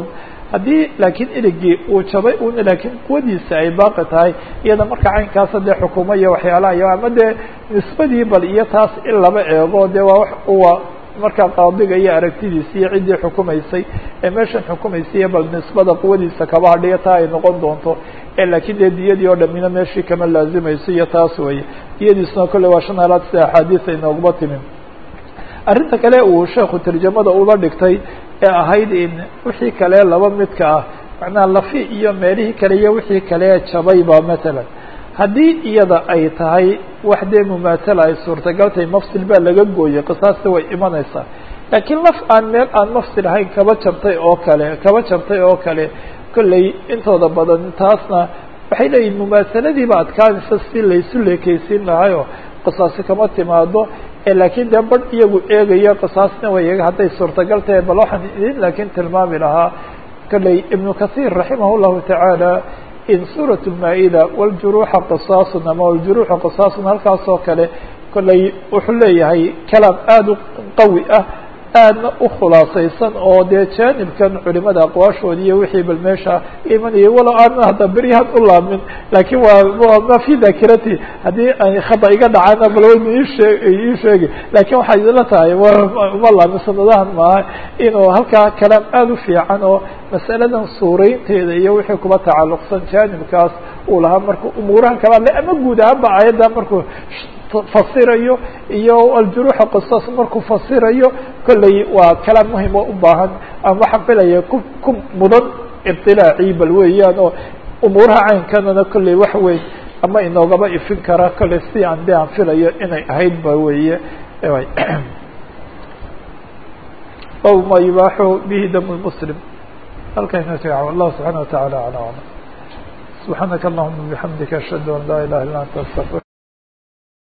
[SPEAKER 1] haddii laakiin iligii uu jabay una laakiin quwadiisa ay baaqi tahay iyada marka caynkaasa dee xukumo iyo waxyaalaha iyo ama dee nisbadii bal iyo taas in laba eego dee waa wax uwa markaa qaadiga iyo aragtidiisa iyo ciddii xukumaysay ee meeshan xukumaysaiyo bal nisbada quwadiisa kaba hadhiyo taa ay noqon doonto laakiin dee diyadii oo dhamina meeshii kama laazimayso iyo taas weeye diyadiisuna kolley waa shan halaad sida axaadiis ay nooguma timin arrinta kale uu sheekhu tarjamada uba dhigtay ee ahayd in wixii kale laba midka ah macnaha lafi iyo meelihii kale iyo wixii kale jabayba matalan haddii iyada ay tahay wax dee mumaatala ay suurtagal tahay mafsil baa laga gooyey qisaasta way imanaysaa laakiin laf aan meel aan mafsil ahayn kaba jabtay oo kale kaba jabtay oo kale kolley intooda badan taasna waxay leeyihin mumaasaladiiba adkaanaysa si laysu leekeysiin lahayo qisaasi kama timaado laakiin dee badh iyagu eegayo qisaasna way hadday suurtagal tahay bal waxaan idin laakiin tilmaami lahaa kolley ibnu kahiir raximah llahu tacaala in suurat lmaa-ida waljuruuxa qisaasun ama waljuruuxa qisaasun halkaas oo kale kolley wuxuu leeyahay kalaam aada u qawi ah aadna u khulaasaysan oo dee jaanibkan culimada aqwaashoodi iyo wixii bal meesha imanayay walow aanan hadda beryahan u laamin laakiin waa ma fi dakirati haddii ay khada iga dhacana bal waynu iishee ii sheegi laakiin waxay idinla tahay uma laamin sanadahan maaha inuu halkaa kalaam aada u fiican oo masaladan suuraynteeda iyo wixii kuba tacalluqsan jaanibkaas uu lahaa markuu umuuraha kala hadlay ama guud ahaanba ayadda markuu fasirayo iyo aljuruuxa qisas markuu fasirayo kolley waa kalaam muhim oo u baahan ama waxaan filaya ku ku mudan ibtilaacii bal weeyaan oo umuuraha caynkanana kolley wax weyn ama inoogaba ifin kara kolley si aan de aan filayo inay ahayd ba weeye aw ma yubaaxu bihi dam lmuslim halkayna fiica wallahu subxaana wataعala alى aclam subxaanaka allahuma bixamdika ashhadu an laa ilaha illa anta astaqir